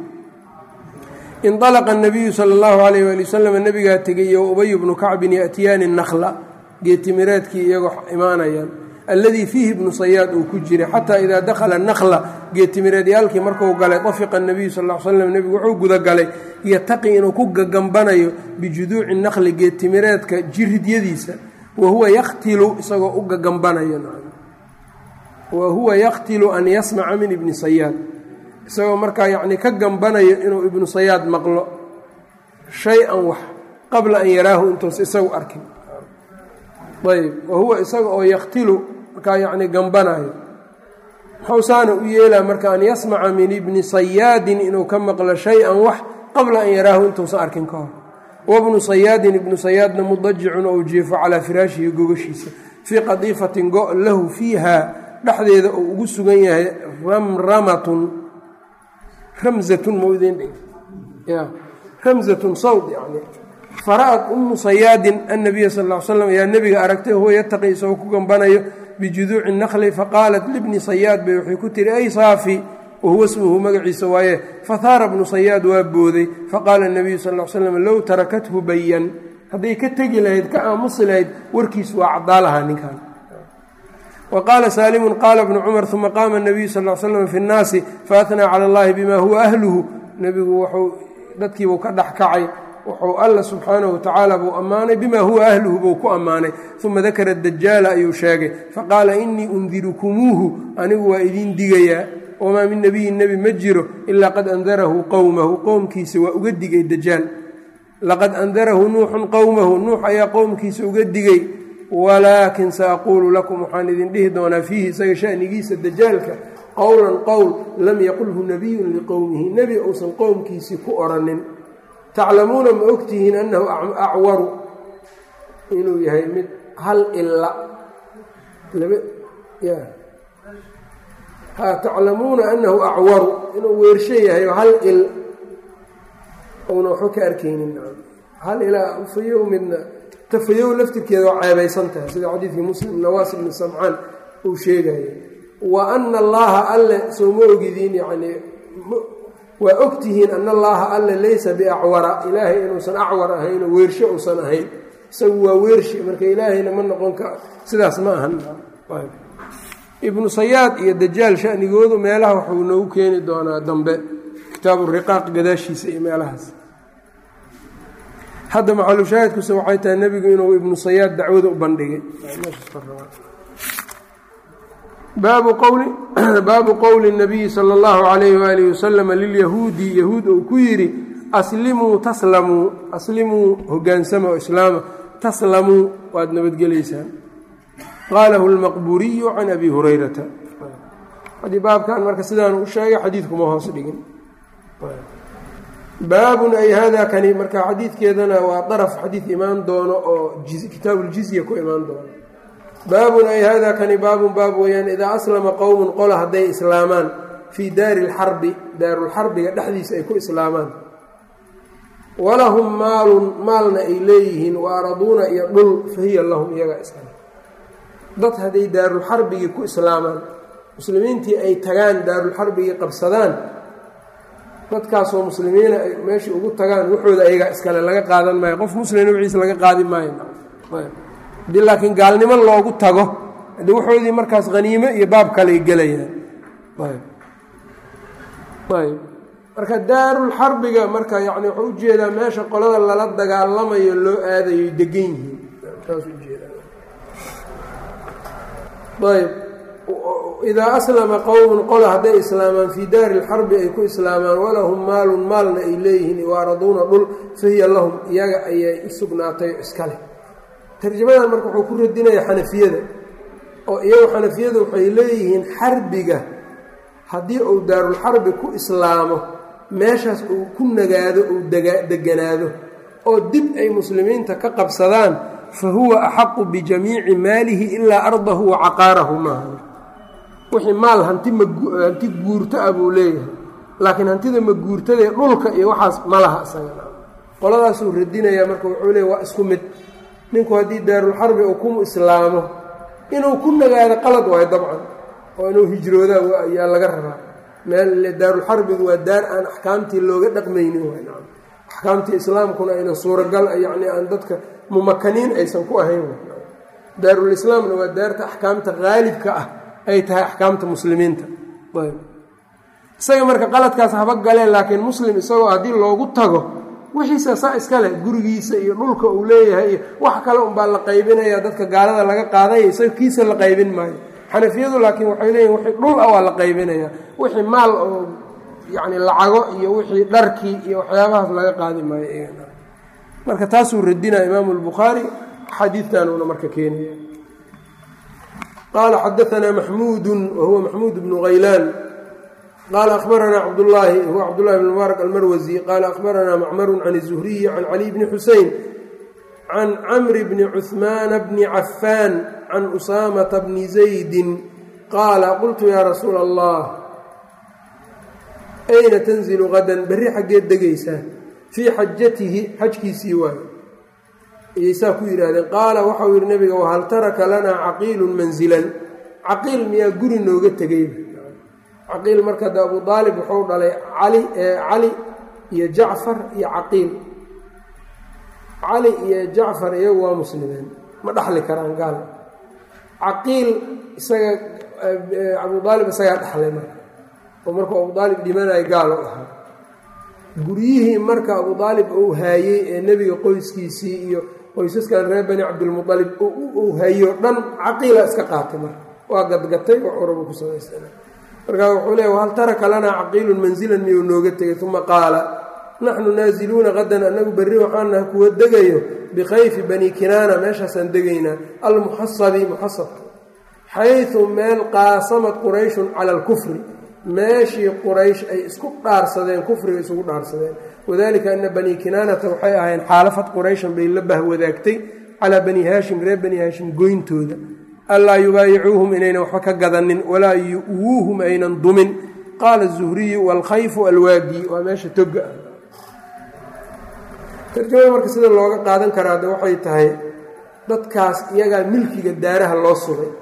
inalaqa nabiyu sala allahu alayh waali wasalam nabigaa tegay iyo ubay bnu kacbin yaatiyaani nakla geetimireedkii iyagoo imaanayaan alladii fiihi ibnu sayaad uu ku jiray xataa idaa dakhala nakla geetimireedyaalkii marku galay tafiqa nabiyu sal l slam nebigu wuxuu gudagalay yataqi inuu ku gagambanayo bijuduuci nakli geetimireedka jiridyadiisa wa huwa yaktilu isagoo u gagambanayo wa huwa yaktilu an yasmaca min ibni sayaad isagoo markaa yacni ka gambanayo inuu ibnu sayaad maqlo shay-an wax qabla an yaraahu intuusa isagu arkin ayb wa huwa isaga oo yaktilu markaa yacni gambanayo muxuu saana u yeelaa marka an yasmaca min ibni sayaadin inuu ka maqlo shay-an wax qabla an yaraahu intuusan arkin ka hor wabnu sayaadin ibnu sayaadna mudajicun ou jiefo calaa firaashihi gogashiisa fii qadiifatin go lahu fiiha dhexdeeda uu ugu sugan yahay ramramatun ramzatun mawdin ya ramzatun sawd yani fara-at ummu sayaadin annabiya sal l slam ayaa nebiga aragtay huwa yataqi isagoo ku gambanayo bijuduuci nakli faqaalat libni sayaad bay waxay ku tihi ay saafi wahuwa smuhu magaciisa waaye fahaara bnu sayaad waa booday faqaala nabiyu sal l slam low tarakathu bayan hadday ka tegi lahayd ka aamusi lahayd warkiis waa caddaa lahaa ninkan wa qaala saalimun qaala bnu cumar uma qaama nabiyu sal l slam fi nnaasi faatnaa cala allahi bima huwa ahluhu nebigu wuxuu dadkiibuu ka dhex kacay wuxuu alla subxaanahu watacaala buu ammaanay bima huwa ahluhu buu ku ammaanay uma dakara dajaala ayuu sheegay faqaala inii undirukumuuhu anigu waa idiin digayaa wamaa min nebiyin nebi ma jiro ilaa qad andarahu qowmahu qowmkiisa waa uga digay dajaal laqad andarahu nuuxun qowmahu nuux ayaa qowmkiisa uga digay walaakin saaquulu lakum waxaan idin dhihi doonaa fiihi isaga shanigiisa dajaalka qowlan qowl lam yaqulhu nabiyun liqowmihi nebi uusan qowmkiisii ku odhanin taclamuuna ma ogtihiin annahu acwaru inuu yahay mid hal ila ha taclamuuna annahu acwaru inuu weersho yahay hal il una waxba ka arkaynin hal ilaa fayow midna tafayow laftirkeeda waa ceebaysan tahay sida xadiidkii muslim nawaas ibni samcaan uu sheegaya wa ana allaha alle soo ma ogidiin yacnii waa ogtihiin ana allaha alle laysa biacwara ilaahay inuusan acwar ahayn oo weersho uusan ahayn isagu waa weershi marka ilaahayna ma noqon ka sidaas ma ahan ibnu sayaad iyo dajaal shanigoodu meelaha waxuu noogu keeni doonaa dambe kitaabu riqaaq gadaashiisa iyo meelahaas hadda maxalushaahidkuse waxay tahay nebigu inuu ibnu sayaad dacwada u bandhigay baabu qowli baabu qowli nabiyi sala allahu calayhi waalihi wasalama lilyahuudi yahuud uu ku yidhi aslimuu taslamuu aslimuu hogaansama oo islaama taslamuu waad nabadgelaysaan qaalahu lmaqburiyu can abi hurayrata haddii baabkan marka sidaanu u sheegay xadiidkuma hoos dhigin baabun ay hada kani marka xadiidkeedana waa daraf xadiid imaan doono oo kitaabuljizya ku imaan doono baabun ay hada kani baabun baab weeyaan idaa aslama qowmun qola hadday islaamaan fii daari lxarbi daarulxarbiga dhexdiisa ay ku islaamaan walahum maalun maalna ay leeyihiin wa araduuna iyo dhul fahiya lahum iyaga iskale dad hadday daarulxarbigii ku islaamaan muslimiintii ay tagaan daarulxarbigii qabsadaan dadkaasoo muslimiina ay meeshii ugu tagaan waxooda ayagaa iskale laga qaadan maayo qof muslina wixiisa laga qaadi maayo haddii laakiin gaalnimo loogu tago haddii waxoodii markaas haniimo iyo baab kaley gelayaan ayb marka daarulxarbiga marka yani wuxuu ujeedaa meesha qolada lala dagaalamayo loo aadayo degan yihiin saas ujeedaa ayb idaa aslama qowmun qola hadday islaamaan fii daari lxarbi ay ku islaamaan walahum maalun maalna ay leeyihiin waaraduuna dhul fahiya lahum iyaga ayay u sugnaatay iska leh tarjamadan marka wuxuu ku radinaya xanafiyada oo iyagu xanafiyadu waxay leeyihiin xarbiga haddii uu daarulxarbi ku islaamo meeshaas uu ku nagaado uu deganaado oo dib ay muslimiinta ka qabsadaan fa huwa axaqu bijamiici maalihi ilaa ardahu wa caqaarahu maaha wixii maal hanti mahanti guurto ah buu leeyahay laakiin hantida maguurtadae dhulka iyo waxaas ma laha isaga qoladaasuu radinayaa marka wuxuu leeya waa isku mid ninku haddii daarulxarbi uu ku islaamo inuu ku nagaado qalad waayo dabcan oo inuu hijrooda ayaa laga rabaa meel daarulxarbigu waa daar aan axkaamtii looga dhaqmaynin axkaamtii islaamkuna aynan suuragal yacni aan dadka mumakaniin aysan ku ahayn daarulislaamna waa daarta axkaamta haalibka ah ay tahay axkaamta muslimiinta isaga marka qaladkaas haba galeen laakiin muslim isagoo haddii loogu tago wixiisa saa iska leh gurigiisa iyo dhulka uu leeyahay iyo wax kale unbaa la qaybinaya dadka gaalada laga qaadaya isaga kiisa la qaybin maayo xanafiyadu laakiin waxay leeyihin wixii dhul ah waa la qaybinaya wixii maal oo yacni lacago iyo wixii dharkii iyo waxyaabahaas laga qaadi maayo marka taasuu radinaya imaamu albukhaari xadiidkanuuna marka keenaya qaala xadaanaa maxmuudu wahuwa maxmuud bnu haylaan qaala ahbaranaa cabdulaahi huwa cabdullahi bn mubaarak almarwasi qaala ahbaranaa macmaru can الzuhriyi can caliy bni xusein can camri bni cuhmaana bni cafaan can usaamata bni zaydi qaala qultu yaa rasuula allah ayna tanzilu qadan berri xaggeed degaysaa fii xajatihi xajkiisii waayo ayay saa ku yidhaahdeen qaala waxau yidhi nabiga wahal taraka lanaa caqiilun manzilan caqiil miyaa guri nooga tegayba caqiil marka de abu aalib wuxuu dhalay cali cali iyo jacfar iyo caqiil cali iyo jacfar iyagu waa muslimeen ma dhaxli karaan gaal caqiil isaga abu aalib isagaa dhaxlay marka oo markuu abu aalib dhimanayo gaal u ahaa guryihii marka abu aalib uu haayey ee nebiga qoyskiisii iyo qoysaskan reer bani cabdilmualib uu hayo dhan caqiila iska qaatay marka waa gadgatay oo curabu ku samaysana markaa wuxuu leeya hal taraka lanaa caqiilun manzilan miyuu nooga tegay uma qaala naxnu naaziluuna qadan annagu berri waxaanaha kuwa degayo bikhayfi bani kinaana meeshaasaan degaynaa almuxasabi muxasabka xaysu meel qaasamad qurayshun cala alkufri meeshii quraysh ay isku dhaarsadeen kufriga isugu dhaarsadeen wadalika ana bani kinaanata waxay ahayn xaalafad qurayshan bay la bahwadaagtay calaa bani haashim reer bani haashim goyntooda allaa yubaayicuuhum inaynan waxba ka gadanin walaa yu'wuuhum aynan dumin qaala zuhriyu waalkhayfu alwaadi waa meesha toga ah tarjamada marka sida looga qaadan karaa de waxay tahay dadkaas iyagaa milkiga daaraha loo sugay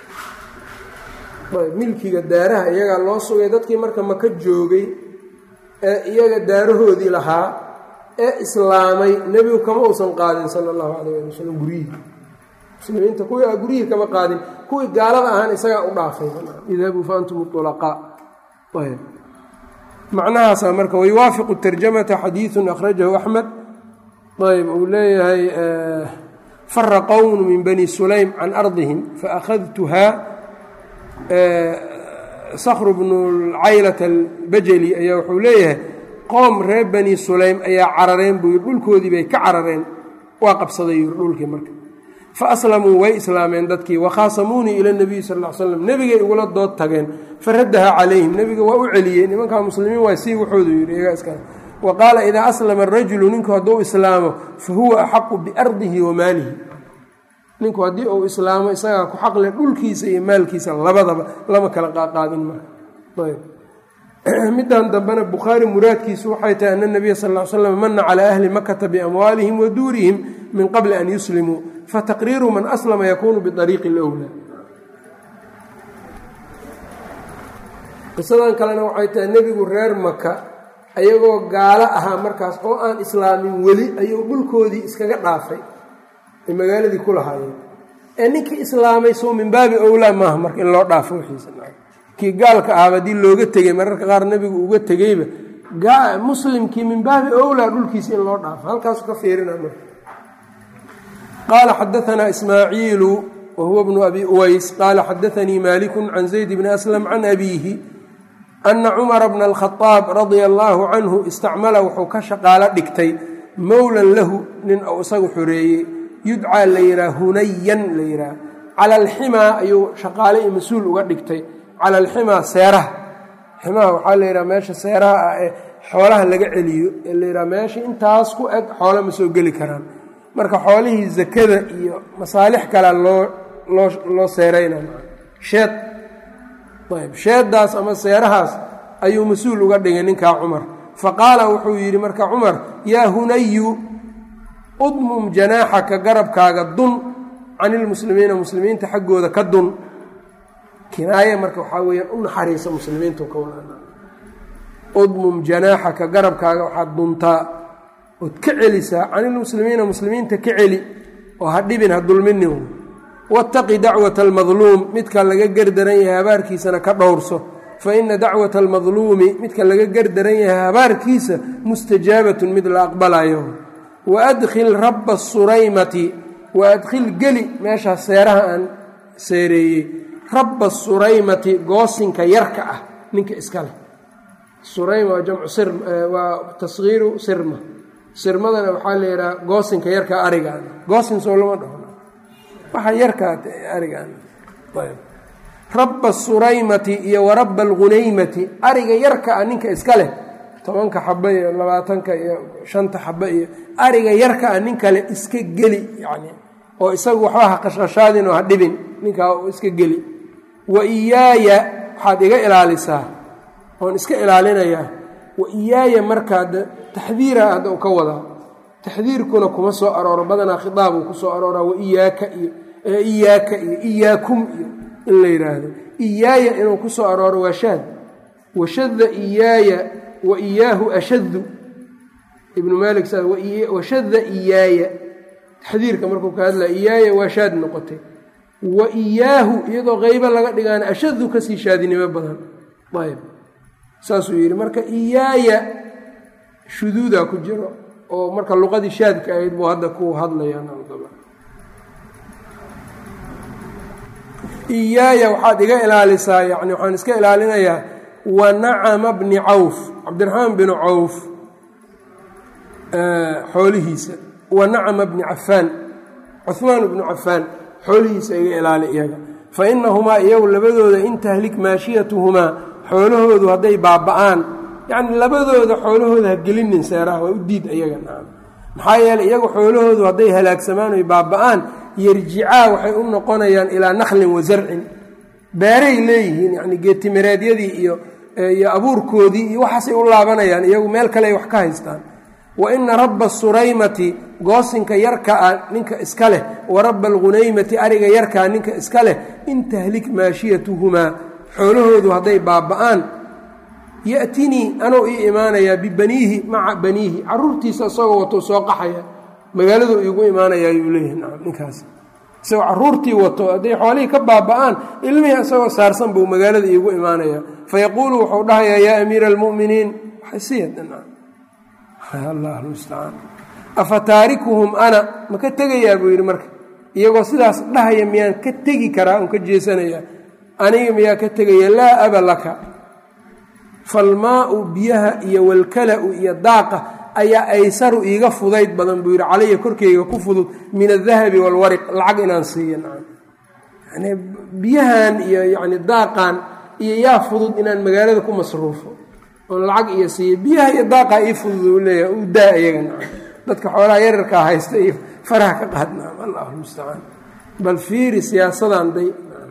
milkiga daaraha iyagaa loo sugay dadkii marka maka joogay ee iyaga daarahoodii lahaa ee islaamay nebigu kama uusan qaadin sala allahu calayh ali wasalam guryihii muslimiinta kuwii a guryihii kama qaadin kuwii gaalada ahaan isagaa u dhaafay idhabuu fa antum ulaqaa macnahaasaa marka wayuwaafiqu tarjamata xadiidun akhrajahu axmed ayb uu leeyahay fara qownu min bani sulaym can ardihim faakhadtuhaa sakru bnu caylata albajali ayaa wuxuu leeyahay qoom reer bani sulaym ayaa carareen buu yidhi dhulkoodii bay ka carareen waa qabsaday yidhi dhulkii marka fa aslamuu way islaameen dadkii wakhaasamuunii ila nabiyi sal l slam nebigay igula dood tageen faraddaha calayhim nebiga waa u celiyey nimankaa muslimiin waa sii wuxoodu yidhi iyagaa iskale wa qaala idaa aslama arajulu ninku hadduu islaamo fa huwa axaqu biardihi wa maalihi ninku haddii uu islaamo isagaa ku xaqle dhulkiisa iyo maalkiisa labadaba lama kala qaaqaadin marka ayb middan dambena bukhaari muraadkiisu waxay tahay ana nabiya sal l slam mana calaa ahli makata biamwaalihim wa duurihim min qabli an yuslimuu fataqriiru man aslama yakuunu biariiqi lwlaa qisadan kalena waxay tahay nebigu reer maka ayagoo gaalo ahaa markaas oo aan islaamin weli ayuu dhulkoodii iskaga dhaafay ay magaaladii ku lahaayeen ee ninkii islaamay soo min baabi owlaa maaha marka in loo dhaafo wixiisa kii gaalka ahaba haddii looga tegey mararka qaar nebigu uga tegeyba muslimkii min baabi owlaa dhulkiisa in loo dhaafo halkaasu ka fiirina marka qaala xadaanaa ismaaciilu wa huwa bnu abi uways qaala xadaanii maliku can zayd bni aslam can abiihi ana cumara bna alkhadaab radia allaahu canhu istacmala wuxuu ka shaqaalo dhigtay mowlan lahu nin ou isagu xoreeyey yudcaa la yidhaha hunayan la yidhaha cala alximaa ayuu shaqaale iyo mas-uul uga dhigtay cala alximaa seeraha ximaha waxaa la yidhaha meesha seeraha ah ee xoolaha laga celiyo ee la yidhaha meesha intaas ku eg xoolo ma soo geli karaan marka xoolihii zakada iyo masaalix kalea loo loo loo seeraynaya sheed ayb sheeddaas ama seerahaas ayuu mas-uul uga dhigay ninkaa cumar fa qaala wuxuu yidhi marka cumar yaa hunayu udmum janaaxaka garabkaaga dun can ilmuslimiina muslimiinta xaggooda ka dun kinaaye marka waxaa weeyaan u naxariisa muslimiintu ka wada udmum janaaxaka garabkaaga waxaad duntaa ood ka celisaa can ilmuslimiina muslimiinta ka celi oo ha dhibin ha dulminin waataqi dacwata almadluum midka laga gerdaran yahay habaarkiisana ka dhowrso fa ina dacwata almadluumi midka laga gerdaran yahay habaarkiisa mustajaabatun mid la aqbalayo wa adkhil rabba suraymati wa adkhil geli meeshaas seeraha aan seereeyey rabba suraymati goosinka yarka ah ninka iska leh surayma waa jamcu sir waa tasgiiru sirma sirmadana waxaa la yidhaha goosinka yarka arigaan goosin soo lama dhaho waxa yarkaa arigaan rabba suraymati iyo wa rabba alghunaymati ariga yarka ah ninka iska leh tobanka xaba iyo labaatanka iyo shanta xaba iyo ariga yarka ah nin kale iska geli yani oo isagu waxba ha qashqashaadin oo ha dhibin ninkaa iska geli wa iyaaya waxaad iga ilaalisaa oon iska ilaalinayaa wa iyaaya markaa taxdiira hadda u ka wadaa taxdiirkuna kuma soo arooro badanaa khitaab uu ku soo arooraa wa iyaaka iyo iyaaka iyo iyaakum iyo in la yidhaahdo iyaaya inuu ku soo arooro waa shaad washadda iyaaya wa iyaahu ashaddu ibnu maalik sa washadda iyaaya taxdiirka markuu ka hadlaya iyaaya waa shaad noqotay wa iyaahu iyadoo qeybo laga dhigaana ashaddu kasii shaadinimo badan ayb saasuu yidhi marka iyaaya shuduudaa ku jiro oo marka luqadii shaadka ahayd buu hadda ku hadlayaan iyaaya waxaad iga ilaalisaa yani waxaan iska ilaalinayaa wa nacama bni cawf cabdiraxmaan binu cawf xoolihiisa wa nacama bni cafaan cuhmaan bnu cafaan xoolihiisa iga ilaali iyaga fa inahumaa iyagu labadooda in tahlik maashiyatuhumaa xoolahoodu hadday baaba'aan yacni labadooda xoolahooda ha gelinin seeraha waa u diid iyaga nacam maxaa yeeley iyagu xoolahoodu hadday halaagsamaan oy baaba'aan yarjicaa waxay u noqonayaan ilaa naklin wa zarcin beeray leeyihiin yacni geetimireedyadii iyo iyo abuurkoodii iyo waxaasay u laabanayaan iyagu meel kale ay wax ka haystaan wa ina rabba suraymati goosinka yarka ah ninka iska leh wa rabba alghunaymati ariga yarkaa ninka iska leh in tahlik maashiyatuhumaa xoolahoodu hadday baaba'aan ya'tinii anuu ii imaanayaa bibaniihi maca baniihi caruurtiisa isagoo wato soo qaxaya magaaladu iigu imaanayaa yuu leeyahay nacam ninkaas isagoo caruurtii wato hadday xoolihii ka baaba'aan ilmihii isagoo saarsan buu magaalada iigu imaanayaa fayaquulu wuxuu dhahayaa yaa amiira almu'miniin waxaysiyaalla mustacaan afa taarikuhum ana ma ka tegayaa buu yidhi marka iyagoo sidaas dhahaya miyaan ka tegi karaa un ka jeesanayaa aniga miyaa ka tegaya laa aba laka falmaau biyaha iyo walkala-u iyo daaqa ayaa aysaru iiga fudayd badan buu yidhi calaya korkeyga ku fudud min adahabi walwariq lacag inaan siiyo nacam yani biyahan iyo yani daaqan iyo yaa fudud inaan magaalada ku masruufo oon lacag iyo siiyo biyaha iyo daaqaa ii fudud u leeyahay u daa iyaga nacam dadka xoolaha yararkaa haysta iyo faraha ka qaad nacam allahu mustacaan bal fiiri siyaasadan day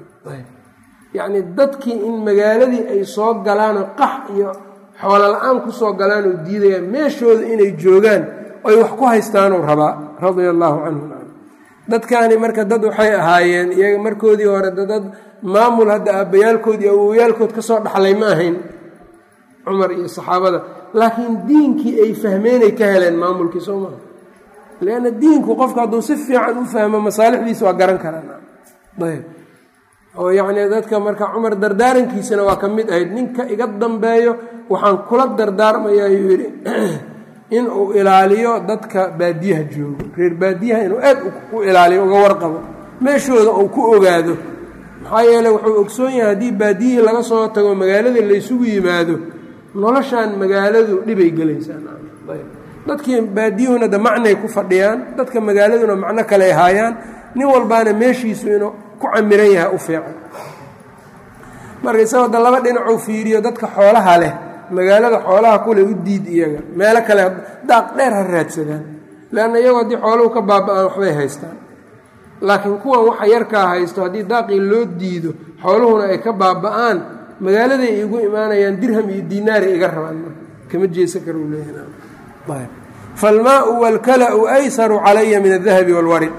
yacni dadkii in magaaladii ay soo galaanoo qax iyo xoolo la-aan ku soo galaan oo diidayaan meeshooda inay joogaan oy wax ku haystaanuu rabaa radia allaahu canhu dadkaani marka dad waxay ahaayeen iyaga markoodii hore dad maamul hadda aabbayaalkood iyo awowyaalkood ka soo dhaxlay ma ahayn cumar iyo saxaabada laakiin diinkii ay fahmeenay ka heleen maamulkii soo maha leanna diinku qofku hadduu si fiican u fahmo masaalixdiisa waa garan karaa ayb oo yacnii dadka marka cumar dardaarankiisana waa ka mid ahayd ninka iga dambeeyo waxaan kula dardaarmayaa yuu yidhi inuu ilaaliyo dadka baadiyaha joogo reer baadiyaha inuu aad u ilaaliyo uga warqabo meeshooda uu ku ogaado maxaa yeele wuxuu ogsoon yahay haddii baadiyihii laga soo tago magaaladii laysugu yimaado noloshaan magaaladu dhibay gelaysaadadkii baadiyuhuna de macnay ku fadhiyaan dadka magaaladuna macno kale ay haayaan nin walbaana meeshiisu inuu ku camiran yahay u fiican marka isagoo da laba dhinacuu fiiriyo dadka xoolaha leh magaalada xoolaha kule u diid iyaga meelo kale daaq dheer ha raadsadaan leanna iyagoo haddii xooluhu ka baaba-aan waxbay haystaan laakiin kuwan waxa yarkaa haysto haddii daaqii loo diido xooluhuna ay ka baaba-aan magaaladay igu imaanayaan dirham iyo diinaaray iga rabaan marka kama jeesa kar uu leeyahay falmaau walkala-u aysaru calaya min adahabi walwarid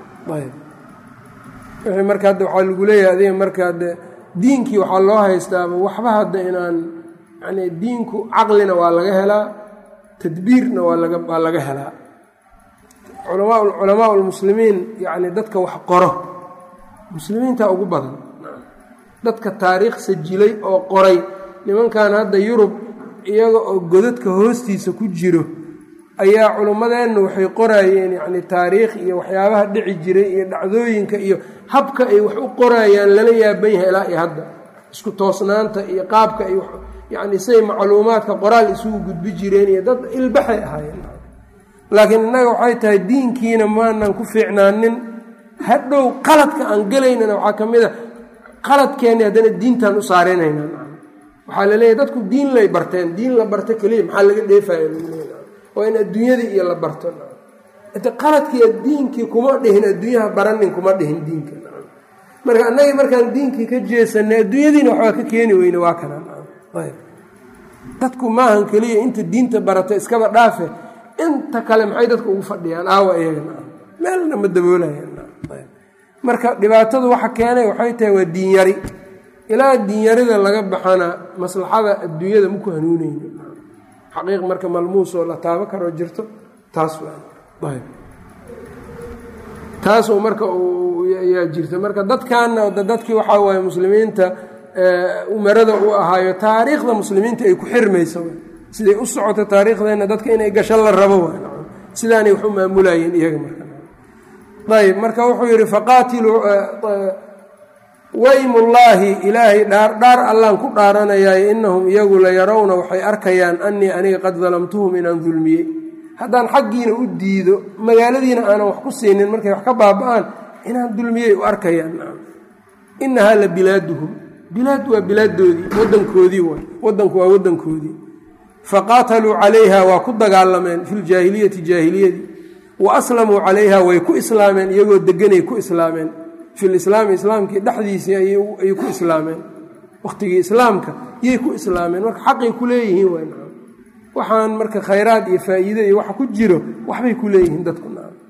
wixii marka hadda waxaa lagu leeyahay adiga marka de diinkii waxaa loo haystaaba waxba hadda inaan yani diinku caqlina waa laga helaa tadbiirna waa laga waa laga helaa culamaa lmuslimiin yani dadka wax qoro muslimiinta ugu badan dadka taariikh sajilay oo qoray nimankan hadda yurub iyaga oo godadka hoostiisa ku jiro ayaa culummadeenna waxay qoraayeen yani taariikh iyo waxyaabaha dhici jiray iyo dhacdooyinka iyo habka ay wax u qorayaan lala yaaban yahay ilaa iyo hadda isku toosnaanta iyo qaabka ay yani say macluumaadka qoraal isugu gudbi jireen iyo dad ilbaxay ahaayeen laakiin innaga waxay tahay diinkiina maanan ku fiicnaanin hadhow qaladka aan gelaynana waxaa ka mid a qaladkeenni haddana diintaan u saarinaynaa waxaa la leeyahy dadku diin lay barteen diin la barto keliya maxaa laga dheefaya waa in adduunyadii iyo la barto qaladkii diinkii kuma dhihin adduunyaha baranin kuma dhihin diinka marka annagii markaan diinkii ka jeesanay adduunyadiina waxbaa ka keeni weyne waa kanaan dadku maahan keliya inta diinta barata iskaba dhaafe inta kale maxay dadku ugu fadhiyaan aawa iyagana meelna ma daboolayanmarka dhibaatadu waxa keenay waxay tahay waa diinyari ilaa diinyarida laga baxana maslaxada adduunyada maku hanuuneyno xaqiiq marka malmuusoo la taabo karoo jirto taas taasoo marka yaa jirta marka dadkanna dadkii waxaa waaye muslimiinta umarada u ahaayo taariikhda muslimiinta ay ku xirmayso siday u socoto taariikhdeenna dadka inay gasho la rabo sidaanay wax u maamulayeen iyaga marayb marka wuxuu yidhi faqaatiluu waymullaahi ilaahay dhaar dhaar allaan ku dhaaranayaayo innahum iyagu la yarawna waxay arkayaan annii aniga qad dalamtuhum inaan dulmiyey haddaan xaggiina u diido magaaladiina aanan wax ku siinin markay wax ka baaba-aan inaan dulmiyey u arkayaan innahaa la bilaaduhum bilaad waa bilaadoodii wadankoodii waay wadanku waa wadankoodii faqaataluu calayha waa ku dagaalameen fi ljaahiliyati jaahiliyadii wa aslamuu calayha way ku islaameen iyagoo deganay ku islaameen filislaami islaamkii dhexdiisii ayay ku islaameen wakhtigii islaamka yay ku islaameen marka xaqay ku leeyihiin w waxaan marka khayraad iyo faa'iide iyo waxa ku jiro waxbay ku leeyihiin dadku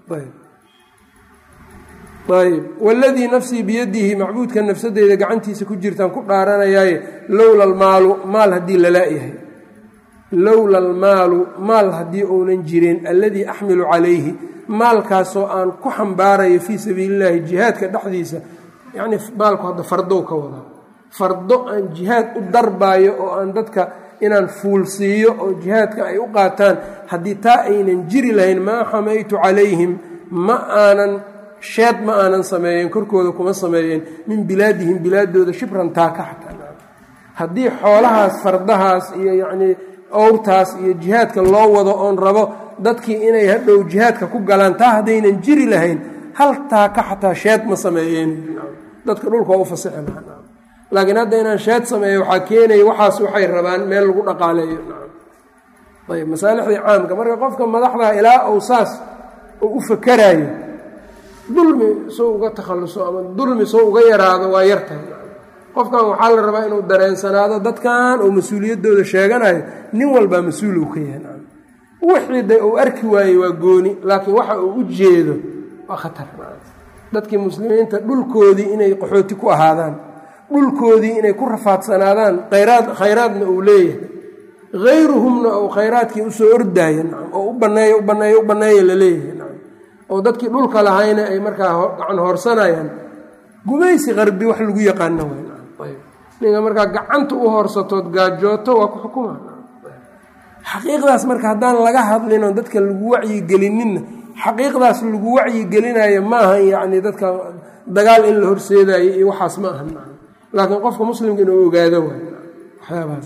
ayb waladii nafsii biyadihi macbuudka nafsadeyda gacantiisa ku jirtaan ku dhaaranayaaye lowla almaalu maal haddii lalaa-yahay lowla almaalu maal haddii uunan jirin alladii axmilu calayhi maalkaasoo aan ku xambaarayo fii sabiili illaahi jihaadka dhexdiisa yacnii maalku hadda fardow ka wadaa fardo aan jihaad u darbaayo oo aan dadka inaan fuulsiiyo oo jihaadka ay u qaataan haddii taa aynan jiri lahayn maa xamaytu calayhim ma aanan sheed ma aanan sameeyeen korkooda kuma sameeyeen min bilaadihim bilaadooda shibran taaka xataa haddii xoolahaas fardahaas iyo yacnii owrtaas iyo jihaadka loo wado oon rabo dadkii inay hadhow jihaadka ku galaan taa haddaynan jiri lahayn hal taaka xataa sheed ma sameeyeen dadka dhulka waa u fasixi lahaa laakiin hadda inaan sheed sameeyo waxaa keenaya waxaas waxay rabaan meel lagu dhaqaaleeyo ayb masaalixdii caamka marka qofka madaxdaa ilaa uu saas oo u fakaraayo dulmi soo uga takhalluso ama dulmi soo uga yaraado waa yartahay qofkan waxaa la rabaa inuu dareensanaado dadkan oo mas-uuliyaddooda sheeganayo nin walbaa mas-uul uu ka yahay wixii de uu arki waayey waa gooni laakiin waxa uu u jeedo waa khatar dadkii muslimiinta dhulkoodii inay qaxooti ku ahaadaan dhulkoodii inay ku rafaadsanaadaan khayraad khayraadna uu leeyahay hayruhumna uu khayraadkii usoo ordaayo nacam oo u baneeyo u baneeyo u baneeya la leeyahay nacam oo dadkii dhulka lahayna ay markaa gacan hoorsanayaan gumaysi qarbi wax lagu yaqaano way nacam ayb ninka markaa gacanta u hoorsatood gaajooto waa ku xukuma xaqiiqdaas marka haddaan laga hadlin oo dadka lagu wacyigelinninna xaqiiqdaas lagu wacyigelinayo maaha yacni dadka dagaal in la horseedayo iyo waxaas ma ahan laakiin qofka muslimka inuu ogaado waay waxyaabahaas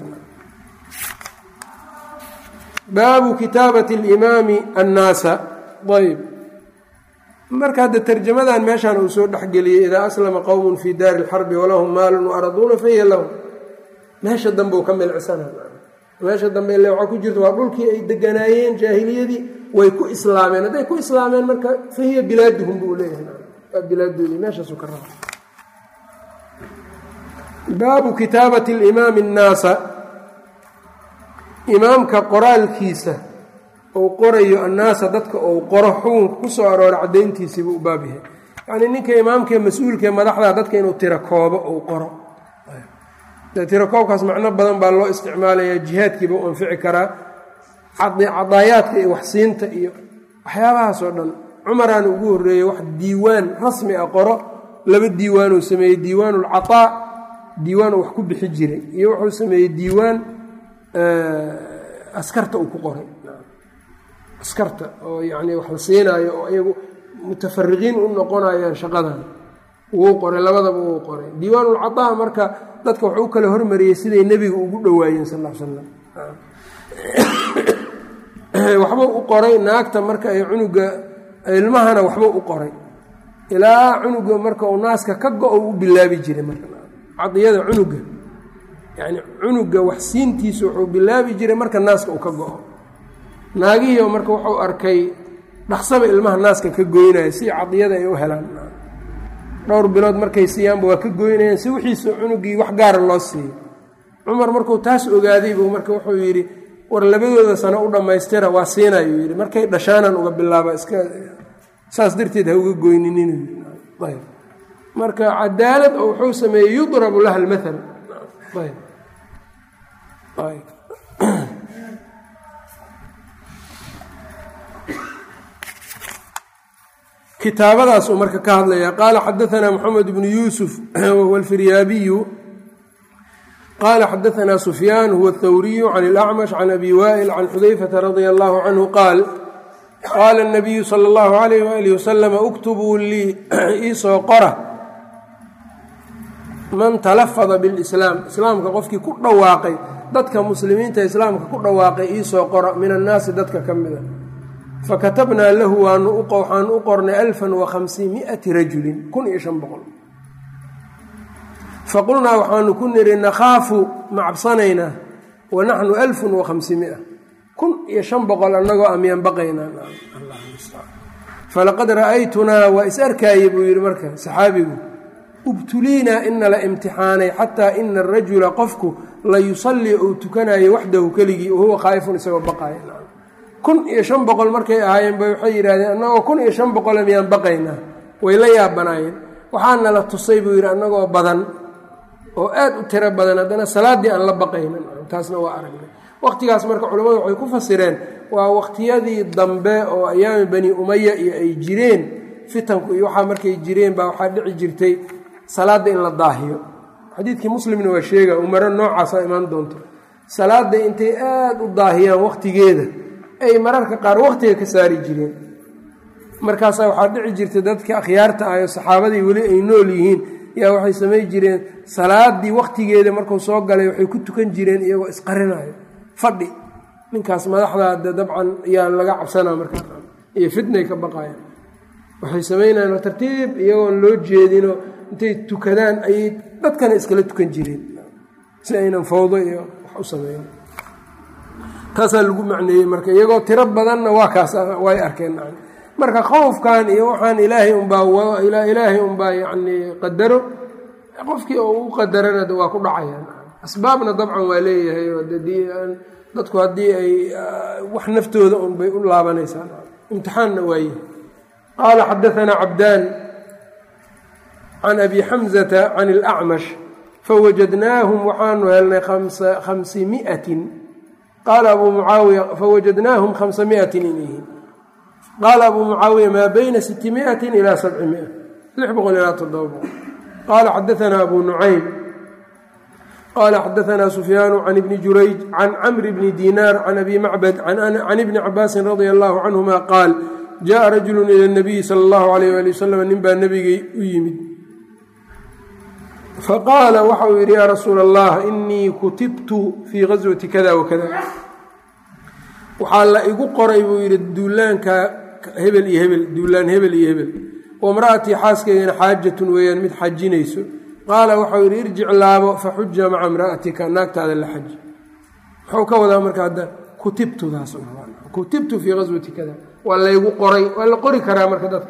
baabu kitaabati alimaami annaasa ayb marka hadda tarjamadan meeshaan uu soo dhexgeliyey idaa aslama qowmun fii daari lxarbi walahum maalun waaraduuna fahiya lahum meesha dambe uu ka milcsana meesha dambe ile waxaa ku jirta waa dhulkii ay deganaayeen jaahiliyadii way ku islaameen hadday ku islaameen marka fahiya bilaaduhum buu leeyahay waa bilaadoodii meeshaasuu ka raba baabu kitaabati alimaami annaasa imaamka qoraalkiisa ou qorayo annaasa dadka ou qoro xukunka ku soo aroora caddayntiisiibuu u baab yahay yacnii ninka imaamkaee mas-uulkaee madaxda dadka inuu tiro koobo ou qoro tiro koobkaas macno badan baa loo isticmaalayaa jihaadkiiba u anfici karaa cadaayaadka iyo waxsiinta iyo waxyaabahaas oo dhan cumaraana ugu horreeyey wax diiwaan rasmi ah qoro laba diiwaanuu sameeyey diiwaanu lcataa diiwaan uu wax ku bixi jiray iyo wuxuu sameeyey diiwaan askarta uu ku qoray askarta oo yacni wax la siinaayo oo iyagu mutafariqiin u noqonayaan shaqadan wuu qoray labadaba wuu qoray diiwaanulcataa marka dadka wuxuu u kala hormariyey siday nebiga ugu dhowaayeen sal l slam waxbuu u qoray naagta marka ay cunuga ilmahana waxbuu u qoray ilaa cunuga marka uu naaska ka go-o u bilaabi jiray marka cadiyada cunuga yani cunuga waxsiintiisa wuxuu bilaabi jiray marka naaska uu ka go-o naagihii marka wuxuu arkay dhaqsaba ilmaha naaska ka goynaya si cadiyada ay u helaan dhowr bilood markay siiyaanba waa ka goynayaan si wixiisa cunugii wax gaara loo siiyo cumar markuu taas ogaaday buu marka wuxuu yidhi war labadooda sano u dhammaystira waa siinayuu yidhi markay dhashaanan uga bilaaba iska saas darteed ha uga goyninin ayb marka cadaalad oo wuxuu sameeyey yudrabu laha almaal ayb kitaabadaasuu marka ka hadlaya qaala xadaanaa moxamed bnu yuusuf wahuwa alfiryaabiyu qaala xadaanaa sufyaan huwa athawriyu can اlacmash can abi waa'il can xudayfata radia allahu canhu qaal qaala اnabiyu sala اllahu alayh waalih wasalama uktubuu lii iisoo qora man talafada bilislaam islaamka qofkii ku dhawaaqay dadka muslimiinta islaamka ku dhawaaqay iisoo qora min annaasi dadka ka mida fakatabnaa lahu waxaanu u qornay alfan wakhamsimiati rajulin kun iyo shan boqol faqulnaa waxaanu ku niri nakhaafu ma cabsanaynaa wa naxnu alfun wakhamsimia kun iyo shan boqol annagoo amyaan baqaynaa falaqad ra'aytunaa waa is arkaayey buu yidhi marka saxaabigu ubtuliinaa ina la imtixaanay xataa ina arajula qofku la yusallii ou tukanayo waxdahu keligii wahuwa khaa'ifun isagoo baqaaya kun iyo shan boqol markay ahaayeen bay waxay yidhahdeen annagoo kun iyo shan boqole miyaan baqaynaa way la yaabanaayeen waxaana la tusay buu yidhi annagoo badan oo aad u tiro badan haddana salaaddii aan la baqaynin taasna waa aragnay waqtigaas marka culammadu waxay ku fasireen waa waqtiyadii dambe oo ayaami bani umaya iyo ay jireen fitanku iyo waxaa markay jireen baa waxaa dhici jirtay salaadda in la daahiyo xadiidkii muslimna waa sheega umaro noocaasa imaan doonto salaadda intay aad u daahiyaan waqtigeeda ay mararka qaar waqtiga ka saari jireen markaasaa waxaa dhici jirtay dadka akhyaarta ah oo saxaabadii weli ay nool yihiin yaa waxay samay jireen salaadii waqtigeeda markuu soo galay waxay ku tukan jireen iyagoo isqarinayo fadhi ninkaas madaxdaa de dabcan yaa laga cabsanaa markaa iyo fitnay ka baqayaan waxay samaynayan tartiib iyagoon loo jeedino intay tukadaan ayay dadkana iskala tukan jireen si aynan fawdo iyo wax u sameyn taasaa lagu macneeyey marka iyagoo tiro badanna waa kaas way arkeen marka khowfkan iyo waxaan ilaahay unbaa ilaahay unbaa yacni qadaro qofkii oo u qadarana waa ku dhacayaan asbaabna dabcan waa leeyahay oo dadku haddii ay wax naftooda un bay u laabanaysaa imtixaanna waaye qaala xadaanaa cabdaan can abi xamzata can اlacmash fawajadnaahum waxaanu helnay khamsimiatin qaala abuu mucaawiya fawajadnaahum khamsa miatin inyihiin qaala abuu mucaawiya maa bayna siti miatin ilaa sabci mia lix boqol ilaa toddoba boqol qaala xadaanaa abu nucaym qaala xadaanaa sufyaanu can ibni jurayj can camri bni dinaar can abi macbad can ibni cabaasin radia allahu canhuma qaal jaءa rajulu ila اnabiyi sala اllahu alayh ali wasalam nin baa nebigay u yimid faqaala waxa uu yidhi yaa rasuula allah inii kutibtu fii gaswati kada wakada waxaa la igu qoray buu yidhi duulaanka hebel iyo hebel duulaan hebel iyo hebel wamra'atii xaaskeygana xaajatun weeyaan mid xajinayso qaala waxau yidhi irjic laabo faxuja maca imra'atika naagtaada la xaji muxuu ka wadaa marka hadda kutibtudaas kutibtu fii gaswati kada waa laygu qoray waa la qori karaa marka dadka